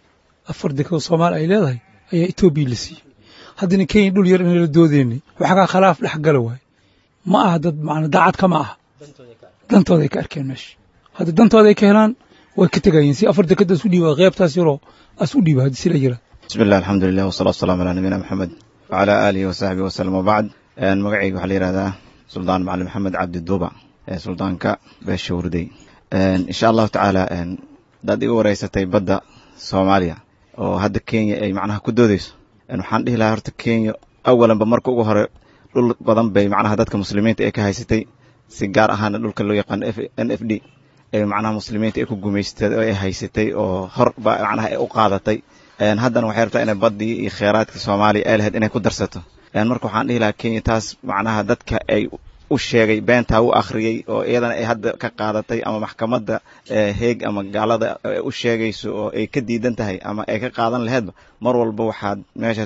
afar dekadood soomaali ay leedahay ayaa etoobiya la siiyey haddana kenya dhul yar inala doodeynay waxagaa khilaaf dhex gala waay ma aha dad macna daacadka ma aha dantooda ay ka arkeen meesha hadda dantooda ay ka helaan way ka tegayeen si afar dekadaas u dhiiba qeybtaas yaroo as u dhiiba haddii sila yira بسم الله الحمد لله والصلاة والسلام على نبينا محمد wacalaa aalihi wasaxbihi wasalam wabacd magacayga waxaa la yihahdaa suldaan macalin maxamed cabdi duuba ee suldaanka beesha wurday insha allahu tacaala hadaad iga wareysatay badda soomaaliya oo hadda kenya ay macnaha ku doodeyso waxaan dhihi lahaa horta kenya awalanba marka ugu hore dhul badan bay macnaha dadka muslimiinta ay ka haysatay si gaar ahaana dhulka loo yaqaano n f d ee macnaha muslimiinta ay ku gumaysatay oo ay haysatay oo hor ba macnaha ay u qaadatay haddana waxay rabtaa inay baddii iyo kheyraadkii soomaaliya ay lahayd inay ku darsato marka waxaan dhihi lahaa kenya taas macnaha dadka ay u sheegay beentaa u akhriyey oo iyadana ay hadda ka qaadatay ama maxkamadda heeg ama gaalada u sheegayso oo ay ka diidan tahay ama ay ka qaadan laheedba mar walba waxaad meesha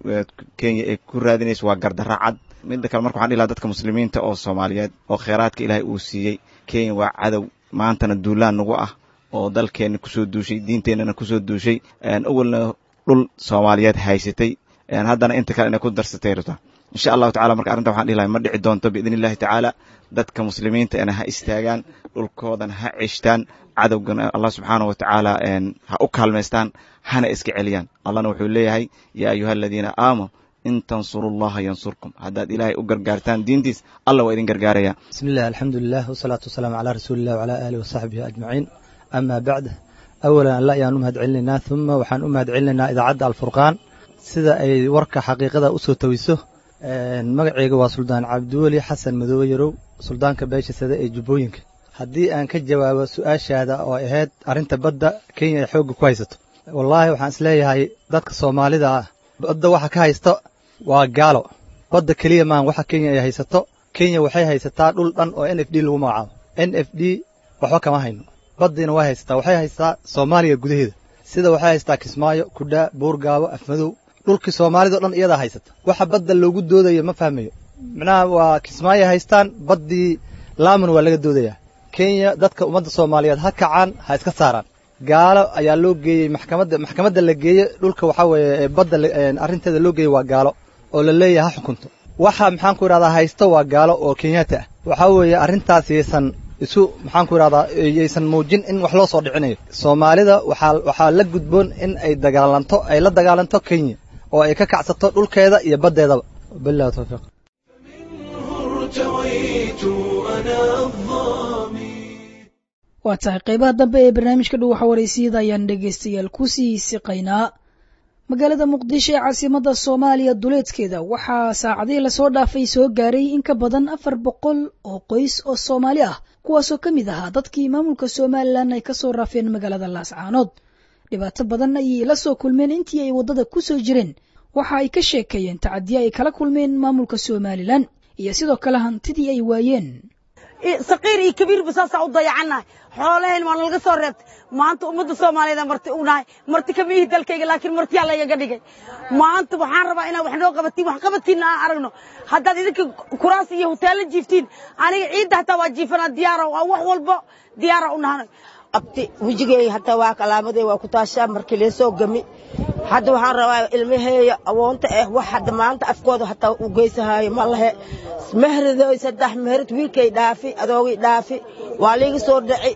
kenya ay ku raadinayso waa gardarra cad midda kale marka waxaan dhihi lahaa dadka muslimiinta oo soomaaliyeed oo kheyraadka ilaahay uu siiyey kenya waa cadow maantana duulaan nagu ah oo dalkeenna kusoo duushay diinteennana kusoo duushay awalna dhul soomaaliyeed haysatay haddana inta kale inay ku darsatay rabtaa insha allahu tacala marka arrinta waxaan dhihi lahay ma dhici doonto biidn illahi tacaala dadka muslimiinta ina ha istaagaan dhulkoodana ha ceshtaan cadowgana allah subxaanah wa tacaala ha u kaalmaystaan hana iska celiyaan allahna wuxuu leeyahay yaa ayuha aladiina aamanu in tansuru llaha yansurkum haddaad ilaahay u gargaartaan diintiis allah waa idin gargaaraya bismi illah alxamdulilah wasalaatu wasalaamu calaa rasuulilah wacalaa aalihi wasaxbihi ajmaciin ama bacd awalan alla ayaan u mahad celinaynaa uma waxaan u mahad celinaynaa idaacadda alfurqaan sida ay warka xaqiiqada u soo tawiso magaceyga waa suldaan cabdiweli xasan madoobe yarow suldaanka beesha sade ee jubbooyinka haddii aan ka jawaabo su-aashaada oo ahayd arrinta badda kenya ay xoogga ku haysato wallaahi waxaan isleeyahay dadka soomaalida ah badda waxa ka haysto waa gaalo badda keliya maan waxa kenya ay haysato kenya waxay haysataa dhul dhan oo n f d lagu magacaabo n f d waxba kama hayno baddiina way haysataa waxay haysataa soomaaliya gudaheeda sida waxay haysataa kismaayo kudhaa buurgaabo afmadow dhulkii soomaalida o dhan iyadaa haysata waxa badda loogu doodayo ma fahmayo macnaha waa kismaayo haystaan baddii laaman waa laga doodayaa kenya dadka ummadda soomaaliyeed ha kacaan ha iska saaraan gaalo ayaa loo geeyey maxkamadda maxkamadda la geeye dhulka waxaa weeye badda arrinteeda loo geeyey waa gaalo oo la leeyahay ha xukunto waxa maxaan ku idhahdaa haysto waa gaalo oo kenyaata ah waxaa weeye arrintaas yaysan isu maxaan ku idhahdaa yaysan muujin in wax loo soo dhicinayo soomaalida waxaa waxaa la gudboon in ay dagaalanto ay la dagaalanto kenya oo ay ka kacsato dhulkeeda iyo baddeedaba billahi tawfiiq waa tahay qaybaha dambe ee barnaamijka dhow waxa waraysiyada ayaan dhegaystayaal kusii siqaynaa magaalada muqdisho ee caasimadda soomaaliya duleedkeeda waxaa saacadihii lasoo dhaafay soo gaaray in ka badan afar boqol oo qoys oo soomaali ah kuwaasoo ka mid ahaa dadkii maamulka somalilan ay kasoo raafeen magaalada laascaanood dhibaato badan ayay la soo kulmeen intii ay waddada ku soo jireen waxa ay ka sheekeeyeen tacadiya ay kala kulmeen maamulka somalilan iyo sidoo kale hantidii ay waayeen saqiir iyo kabiirba saasaa u dayacannahay xoolaheen waa nalaga soo reebtay maanta ummadda soomaaliyeed marti u nahay marti kama ihi dalkayga laakiin martiyaa laygaga dhigay maanta waxaan rabaa inaad wax noo qabatiin wax qabadkiinna aan aragno haddaad idinka kuraas iyo hoteella jiiftiin aniga ciidda hataa waa jiifanaa diyaara waa wax walbo diyaara u nahanay abti wejigey hataa waa calaamadey waa ku taashaa markii leesoo gami hadda waxaan rabaa ilmaheeya awoonta ah wax hadda maanta afkooda hataa u geysahaayo ma lahe mehradoy saddex mehrad wiilkay dhaafi adoogay dhaafi waa liiga soo dhaci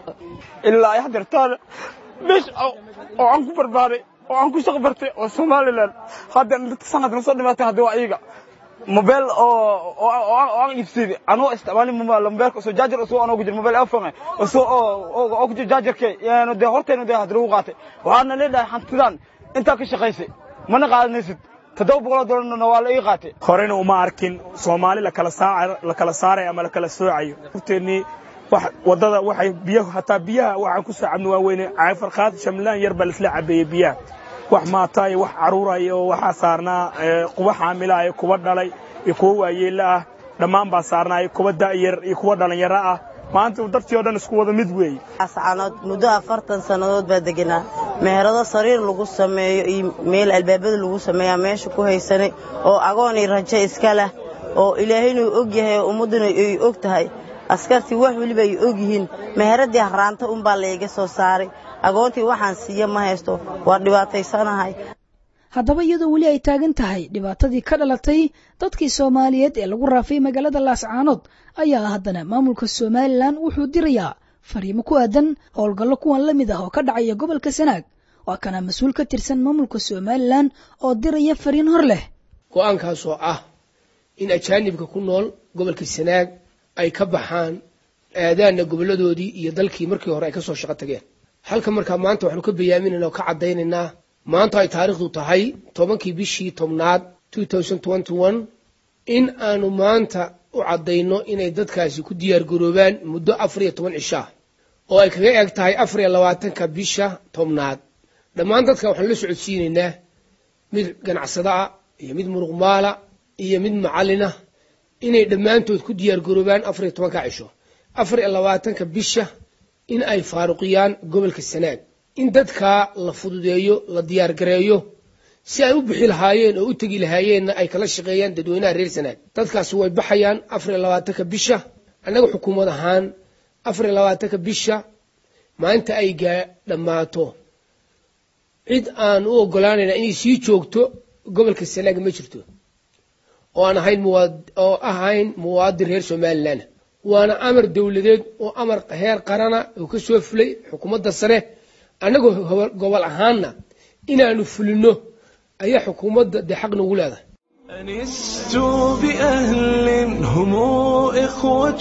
ilaa ay hadeertaan meesha oo aan ku barbaaray oo aan ku shaqbartay oo somalilan hadda sanadkan soo dhimaatay hadda waa iyaga mobile oo oo aan iibsaday anoo isticmaalin mobile mobileka soo jaajar soo anoo ku jira mobile iphone oo soo oo oo ku jira jaajarkay yaano de horteena de hadda lagu qaatay waxaana leedahay hantidan intaa ka shaqaysay mana qaadanaysid toddoba boqoloo doolarna waa la ii qaatay horena uma arkin soomaali lakala saa la kala saarayo ama la kala soocayo horteennii wax waddada waxay biyaha hataa biyaha waxaan ku soo cabni waa weyne caafarqaad shamlaan yar baa laisla cabeeyey biyaha wax maataa iyo wax caruuraya oo waxaa saarnaa kuwa xaamila iyo kuwa dhalay iyo kuwa waayeella ah dhammaan baa saarnaayo kuwa da'yar iyo kuwa dhallinyaro ah maanta dadkii oo dhan isku wada mid weeye ascaanood muddo afartan sannadood baa deganaa meherado sariir lagu sameeyo iyo meel albaabada lagu sameeyaa meesha ku haysanay oo agoon iyo rajo iska leh oo ilaahaynu og yahay oo ummadduna ay og tahay askartii wax weliba ay og yihiin meheradii haraanta unbaa layga soo saaray agoontii waxaan siiya ma haysto waa dhibaataysanahay haddaba iyadoo weli ay taagan tahay dhibaatadii ka dhalatay dadkii soomaaliyeed ee lagu raafay magaalada laascaanood ayaa haddana maamulka somalilan wuxuu dirayaa fariimo ku aadan howlgallo kuwan la mid ah oo ka dhacaya gobolka sanaag waa kana mas-uul ka tirsan maamulka somalilan oo diraya fariin hor leh go-aankaasoo ah in ajaanibka ku nool gobolka sanaag ay ka baxaan aadaanna goboladoodii iyo dalkii markii hore ay kasoo shaqo tageen halka markaa maanta waxaanu ka bayaaminaynaa oo ka caddaynaynaa maanta ay taariikhdu tahay tobankii bishii tobnaad in aanu maanta u caddayno inay dadkaasi ku diyaargaroobaan muddo afar iyo toban cishaa oo ay kaga eg tahay afar iyo labaatanka bisha tobnaad dhammaan dadka waxaanu la socodsiinaynaa mid ganacsada ah iyo mid muruqmaala iyo mid macalina inay dhammaantood ku diyaargaroobaan afar iyo tobanka cisho afar iyo labaatanka bisha in ay faaruqiyaan gobolka sanaag in dadkaa la fududeeyo la diyaargareeyo si ay u bixi lahaayeen oo u tegi lahaayeenna ay kala shaqeeyaan dadweynaha reer sanaag dadkaasi way baxayaan afar iyo labaatanka bisha annaga xukuumad ahaan afar iyo labaatanka bisha maalinta ay gaa dhammaato cid aan u ogolaanayna inay sii joogto gobolka sanaag ma jirto oo aan ahayn oo ahayn muwaadin reer somalilan waana amar dowladeed oo amar heer qarana oo ka soo fulay xukuumadda sare annagoo gobol ahaanna inaanu fulino ayaa xukuumadda dee xaq nagu leedahay أنست بأهل هم إخوة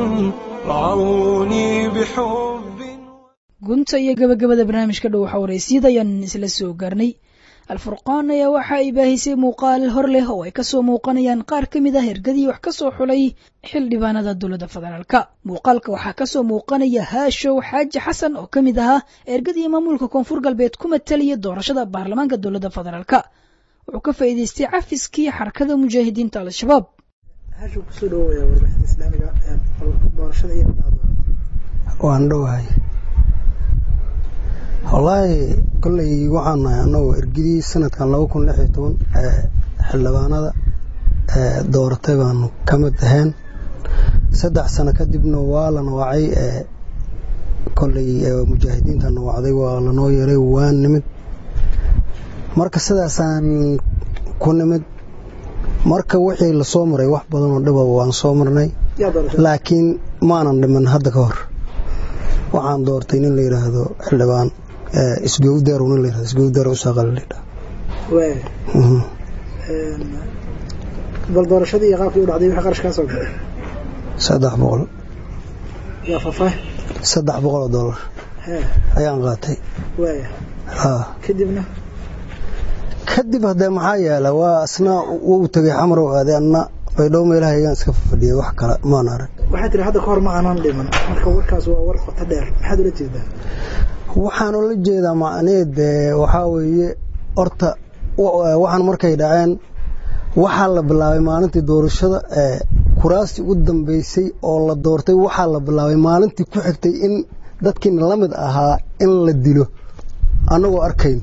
رعوني بحب gunta iyo gabagabada barnaamijka dhow waxa waraysyada ayaan isla soo gaarnay alfurqaan ayaa waxa ay baahisay muuqaal hor leh oo ay kasoo muuqanayaan qaar ka mid ah hergadii wax kasoo xulay xildhibaanada dowladda federaalka muuqaalka waxaa kasoo muuqanaya haashow xaaji xasan oo ka mid ahaa ergadii maamulka koonfur galbeed ku matalaya doorashada baarlamaanka dowladda federaalka wuxuu ka faa'iidaystay cafiskii xarakada mujaahidiinta al-shabaab waan dhowahay wallaahi kolley waxaan nahay annagoo ergidii sanadkan laba kun lix iyo toban xildhibaanada dooratay baanu ka mid ahayn saddex sano kadibna waa la nawacay kolley mujaahidiinta nawacday waa lanoo yeeray waa nimid marka sidaasaan ku nimid marka wixii lasoo maray wax badan oo dhiba waan soo marnay laakiin maanan dhiman hadda ka hor waxaan doortay nin la yidhaahdo xildhibaan isgowdeer nin la yidhahdo isgowdeer usaaqal la yidhaha bal doorashadii iyo qaabkii u dhacday wixii qarash kaa soo baxay saddex boqol yaa faahfaah saddex boqol oo dollar ayaan qaatay waaya ha kadibna kadib haddee maxaa yeela waa isna wuu tegay xamar oo aaday anna baydhabo meelaha igaan iska fadhiyay wax kale maan arag waxaa tiri hadda ka hor ma aanan dhiman marka warkaas waa war qoto dheer maxaad ula jeedaa waxaan ula jeedaa macneed waxaa weeye horta waxaan markay dhaceen waxaa la bilaabay maalintii doorashada kuraastii u dambeysay oo la doortay waxaa la bilaabay maalintii ku xigtay in dadkiina la mid ahaa in la dilo annagoo arkayn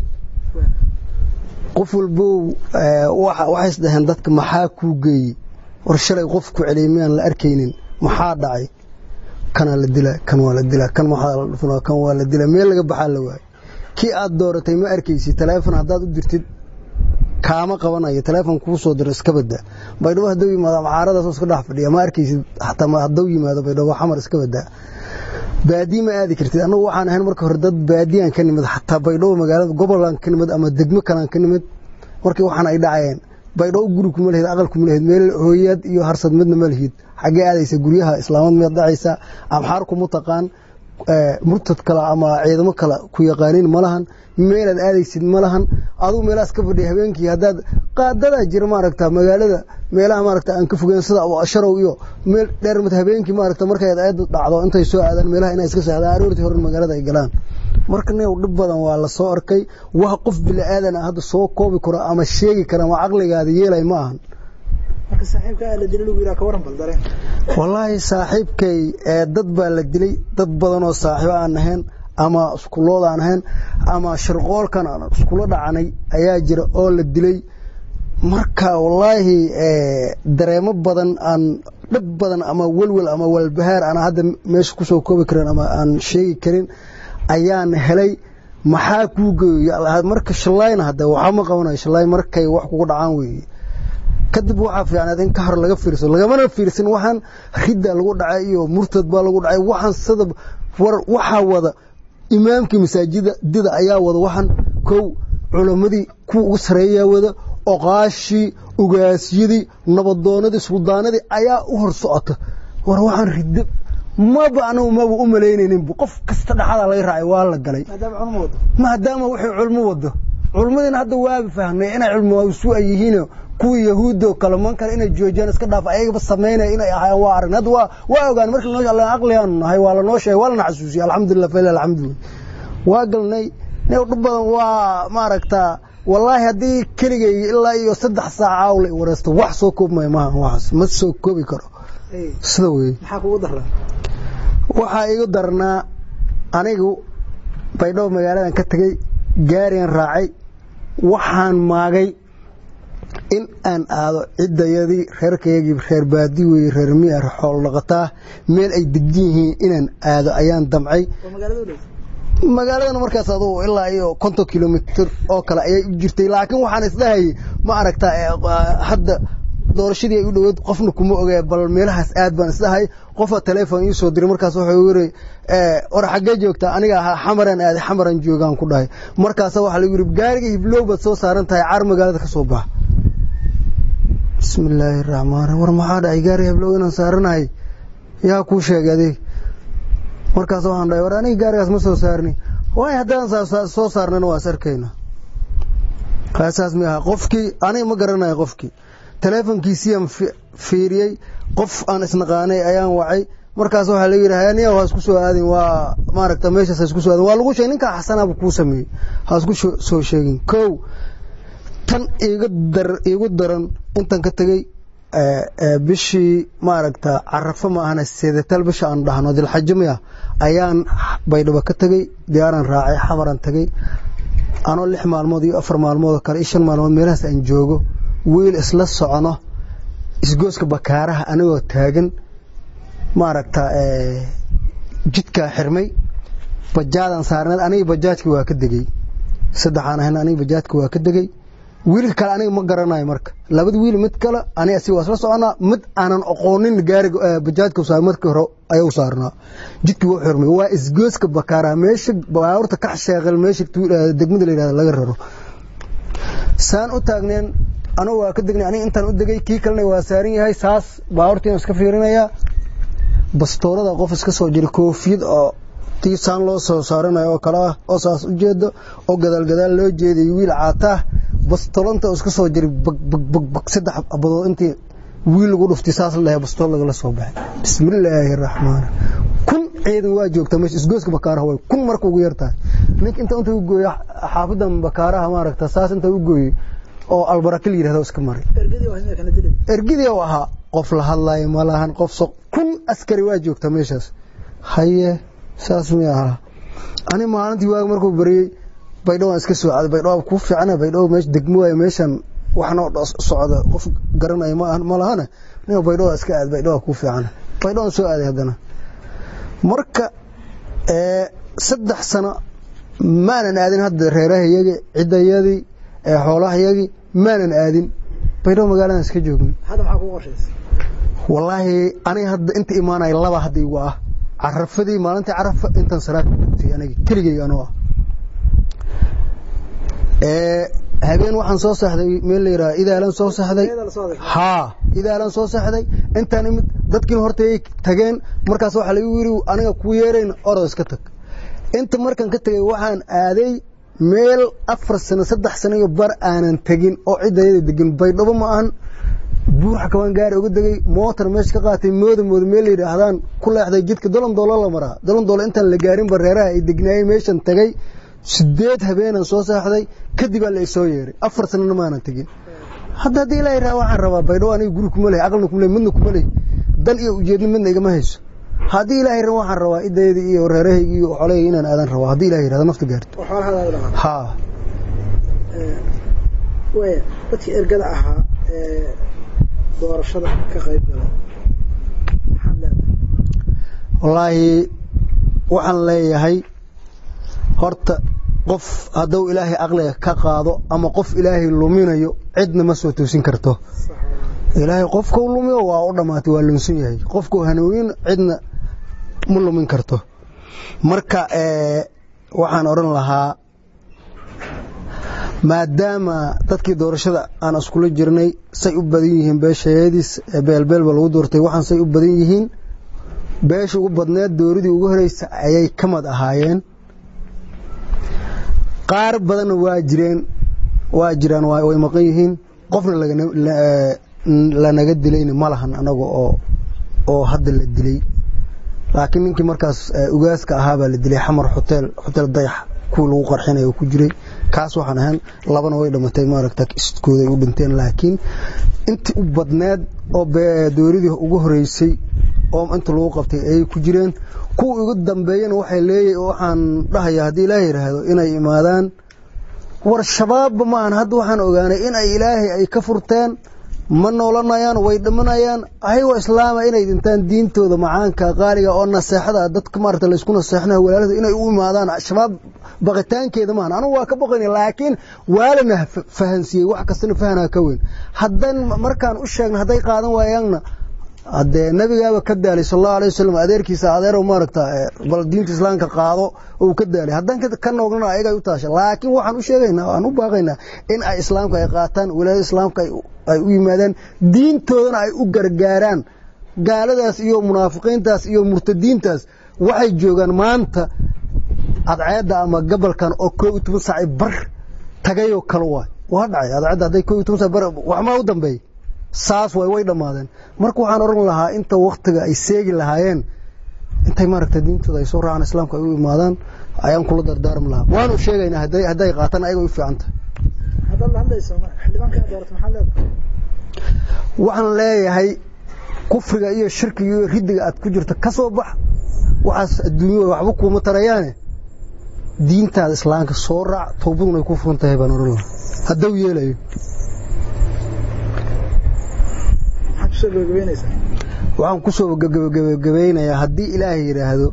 qof walbow waxay isdhaheen dadka maxaa kuu geeyey war shalay qof ku celiyay miyaan la arkaynin maxaa dhacay kanaa la dilaa kan waa la dilaa kan maxaa la dhufanaa kan waa la dilaa meel laga baxaa la waayay kii aad dooratay ma arkaysid taleefon haddaad u dirtid kaama qabanayo taleefon kuu soo diro iska badda baydhabo hadduu yimaado macaaradaas iska dhex fadhiya ma arkaysid xataa hadduu yimaado baydhabo xamar iska baddaa baadiye ma aadi kartid annagu waxaan ahayn marka hore dad baadiyaan ka nimid xataa baydhabo magaalada gobolaan ka nimid ama degmo kalaan ka nimid markii waxaan ay dhacayeen baydhabo guri kuma lehid aqal kuma lehid meel hooyaad iyo harsad midna ma lihid xaggee aadaysa guryaha islaamad miyaad dhacaysa amxaar kuma taqaan murtad kale ama ciidamo kale ku yaqaaniin ma lahan meelaad aadaysid ma lahan aduu meelahaas ka fadhiya habeenkii haddaad qaadadaa jira maaragta magaalada meelaha maaragta aan ka fogeyn sida sharow iyo meel dheermad habeenkii maaragta markay aad dhacdo intay soo aadaan meelaha inay iska seexdaan aroortii hore magaalada ay galaan marka new dhib badan waa la soo arkay wax qof bini aadan ah hadda soo koobi karo ama sheegi kara ama caqligaada yeelay ma ahan marka saaxiibka la dilay lagu yidhaha ka waran bal dareen wallaahi saaxiibkay dad baa la dilay dad badan oo saaxiibo aan ahayn ama iskulood aan ahayn ama shirqoolkan aan iskula dhacanay ayaa jira oo la dilay marka wallaahi dareemo badan aan dhib badan ama welwel ama walbahaar aan hadda meesha kusoo koobi karin ama aan sheegi karin ayaan helay maxaa kuu geeyo marka shalayna hadda waxaa ma qabanayo shalay markay wax kugu dhacaan weeye kadib waxaa fiicnaad in ka hor laga fiirso lagamana fiirsan waxaan ridda lagu dhacay iyo murtad baa lagu dhacay waxaan sida war waxaa wada imaamkii masaajida dida ayaa wada waxaan kow culammadii kuwa ugu sareeyaa wada oqaashii ugaasyadii nabadoonadii suldaanadii ayaa u hor socota war waxaan riddo maba anagu maba u malaynayninbu qof kasta dhaxada laga raacay waa la galay maadaama wuxuu culmo wado culmadiina hadda waaba fahmay inay culmo isu ay yihiin kuwii yahuuddo kale man kale inay joojiyaan iska dhaaf ayagaba samaynaya inay ahaayeen waa aragn hadda waa waa ogaan markii noo alla aqliyaanu nahay waa lanoo sheegay waa lana xasuusiyay alxamdulillah fa ilahi alxamdu waa galnay nin dhib badan waa maaragtaa wallaahi haddii keligay ilaa iyo saddex saac aawla wareysto wax soo koobmaya maaha waxaas ma soo koobi karo sida wey maxaa kugu daraa waxaa igu darnaa anigu baydhabo magaaladan ka tegey gaarigan raacay waxaan maagay in aan aado ciddayadii reerkaygii reer baadi weye reer miya xoolo dhaqataa meel ay degdan yihiin inaan aado ayaan damcay magaaladan markaas adugu ilaa iyo konton kilomitr oo kale ayay u jirtay laakiin waxaan isdhahayay ma aragtaa hadda doorashadii ay u dhoweed qofna kuma ogaa bal meelahaas aad baan isdhahay qofa teleefon ii soo diray markaas wuxuu yiri war xaggee joogtaa aniga xamaran aaday xamaran joogaan ku dhahay markaas waxaa lagu yiri gaariga hiblow baad soo saaran tahay caar magaalada ka soo bax bismillaahi raxmaan war maxaa dhacay gaariga hiblow inaan saaranahay yaa kuu sheegay adeeg markaas waxaan dhahay war aniga gaarigaas ma soo saarni waay haddaan soo saarnana waa is arkayna kaasaas mi aha qofkii aniga ma garanayo qofkii teleefonkiisiyaan fiiriyey qof aan isnaqaanay ayaan wacay markaas waxaa lagu yidhi hayaniya waa isku soo aadin waa maaragta meeshaas ha isku soo aadin waa lagu sheegay ninkaa xasanaaba kuu sameeyey ha isku soo sheegin kow tan iiga dar iigu daran intan ka tegey bishii maaragta carafo ma ahana seedatal bisha aan dhahno dilxajo miya ayaan baydhabo ka tegey diyaaran raacay xamaran tegey anoo lix maalmood iyo afar maalmood oo kale iyo shan maalmood meelahaas aan joogo wiil isla socono isgooska bakaaraha anigoo taagan maaragta jidkaa xirmay bajaadaan saarneed aniga bajaajka waa ka degey saddexaan ahayn aniga bajaajka waa ka degey wiilka kale aniga ma garanayo marka labada wiil mid kale aniga si waa isla soconaa mid aanan aqoonin gaariga bajaajka saar markii hore ayuu saarnaa jidkii wuu xirmay waa isgooska bakaaraha meesha baabuurta kax sheeqal meesha degmada la yidhahda laga raro saan u taagneen anugu waa ka degnay aniga intaan u degay kii kalena waa saaran yahay saas baabuurtiina iska fiirinayaa bastoorada qof iska soo jira koofiyad oo tii saan loo soo saaranayo oo kale ah oo saas u jeedo oo gadaal gadaal loo jeeday wiil caataa bastolanta iska soo jiray bagbag saddex abadood intii wiil lagu dhuftay saas la dhahay bastool lagala soo baxay bismillaahi raxmaan kun ciidan waa joogta meesha isgooska bakaaraha way kun marka ugu yartahay ninka inta inta u gooya xaafadan bakaaraha maaragta saas inta u gooyey oo albarakil yidhahdo iska maray ergidii u ahaa qof la hadlayo ma lahan qof so kun askari waa joogta meeshaas haye saas mi ahaa ani maalintii waaga markuu bariyey baydhowaan iska soo caaday baydhowaa kuu fiicana baydhow meesha degmo waayo meeshan waxnoo socda qof garanaya ma lahana nin baydhowaa iska aad baydhowaa kuu fiicana baydhowaan soo aaday haddana marka saddex sano maanan aadin hadda reerahayagi ciddayadii xoolahayagii maanan aadin baydhabo magaaladan iska joogni wallaahi aniga hadda inta imaanaya laba hadda igu ah carafadii maalintii carafa intan salaad kutugtay aniga keligay anoo ah habeen waxaan soo saxday meel la yidhaha idaalan soo saxday haa idaalan soo saxday intaan imid dadkiina hortay tageen markaas waxaa lagu yidhi aniga kuu yeerayna orod iska tag inta markaan ka tegay waxaan aaday meel afar sano saddex sano iyo bar aanan tegin oo ciddayada degan baydhabo ma ahan buuxa kabaan gaari uga degay mootar meesha ka qaatay mooda mooda meel la yidhaahdaan ku leexday jidka dolan doolo la maraa dolan doolo intaan la gaarin bareeraha ay degnaayeen meeshan tagay sideed habeenaan soo saaxday kadibaa la isoo yeeray afar sanana maanan tegin hadda haddii ilaahay raa waxaan rabaa baydhabo aniga guri kuma lehy aqalna kuma lehy midna kuma lehy dan iyo ujeedna midna igama hayso haddii ilaahay raa waxaan rabaa idayadii iyo reerahaygii iyo xolahayga inaan aadan rabaa haddii ilahay yirahdo nafta gaarto haa waya dadkii ergada ahaa ee doorashada ka qayb gala maxaad leedahay wallaahi waxaan leeyahay horta qof hadduu ilaahay aqliga ka qaado ama qof ilaahay luminayo cidna ma soo toosin karto ilaahay qofkau lumiyo waa u dhammaatay waa lunsan yahay qofkau hanuunin cidna ma lumin karto marka waxaan odhan lahaa maadaama dadkii doorashada aan iskula jirnay say u badan yihiin beeshayadiis beelbeelba lagu doortay waxaan say u badan yihiin beesha ugu badneed dooradii ugu horeysa ayay ka mad ahaayeen qaar badanna waa jireen waa jiraan way maqan yihiin qofna lanaga dilayna ma lahan anaga oo oo hadda la dilay laakiin ninkii markaas ugaaska ahaabaa la dilay xamar hotel hotel dayax kuwii lagu qarxinaya ku jiray kaas waxaan ahaan labana way dhamatay maaragta iskooda ay u dhinteen laakiin intii u badneed oo dooradii ugu horeysay oo inta lagu qabtay ayay ku jireen kuwa ugu dambeeyana waxay leeyahay waxaan dhahayaa haddii ilaahay yidhaahdo inay imaadaan war shabaabba maahan hadda waxaan ogaanay in ay ilaahay ay ka furteen ma noolanayaan way dhimanayaan ayagoo islaama inay dhintaan diintooda macaanka qaaliga oo naseexada dadka maarata laysku naseexnayo walaalada inay u imaadaan shabaab baqitaankeeda maahan anugu waa ka baqayna laakiin waalana fahansiiyey wax kastana fahanaa ka weyn haddan markaan u sheegna hadday qaadan waayaanna haddee nabigaaba ka daalay sal allahu alay wasalam adeerkiisa adeerow maaragta bal diinta islaamka qaado ou ka daalay haddaan ka noognana ayagay u taasha laakiin waxaan u sheegaynaa aan u baaqaynaa in ay islaamka ay qaataan walaada islaamka ay u yimaadaan diintoodana ay u gargaaraan gaaladaas iyo munaafiqiintaas iyo murtadiintaas waxay joogaan maanta adceedda ama gabalkan oo koo iyo toban saaci bar tagayoo kale waay waa dhacay adceedda hadday koo iyo toban saaci bar waxmaa u dambeeyey saas way way dhammaadeen marka waxaan oran lahaa inta waktiga ay seegi lahaayeen intay maaragta diintooda ay soo raacaan islaamka ay u imaadaan ayaan kula dardaarmi lahaa waanu sheegaynaa hadday hadday qaataan ayaga u fiican tahay haddaad la hadlayso xildhibaanka aad doorato maxaad leedahay waxaan leeyahay kufriga iyo shirkiga iyo riddiga aad ku jirto ka soo bax waxaas adduunyada waxba kuuma tarayaane diintaada islaamka soo raac toobaduna ay ku furan tahay baan oran lahaa haddau yeelayo waxaan kusoo gabagabeynayaa haddii ilaahay yidhaahdo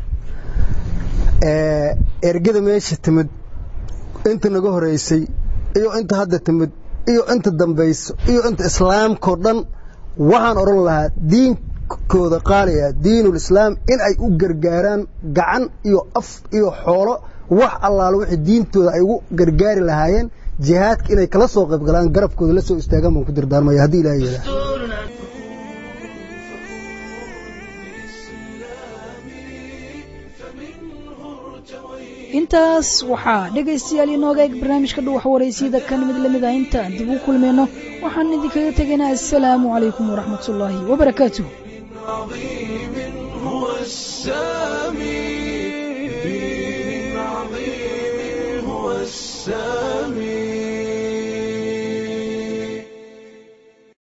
ergada meesha timid inta naga horeysay iyo inta hadda timid iyo inta dambayso iyo inta islaamkao dhan waxaan odhan lahaa diinkooda qaaliga diinul islaam in ay u gargaaraan gacan iyo af iyo xoolo wax allaalo wixii diintooda ay ugu gargaari lahaayeen jihaadka inay kala soo qayb galaan garabkooda la soo istaagaan baan ku dardaarmaya haddii ilaahay yidhaahdo intaas waxaa dhegaystayaal inooga eg barnaamijka dhuwax waraysiyada kan mid lamid ah intaan dib u kulmayno waxaan idinkaga tegaynaa assalaamu calaykum waraxmat ullaahi wabarakaatuh هو السامي هو السامي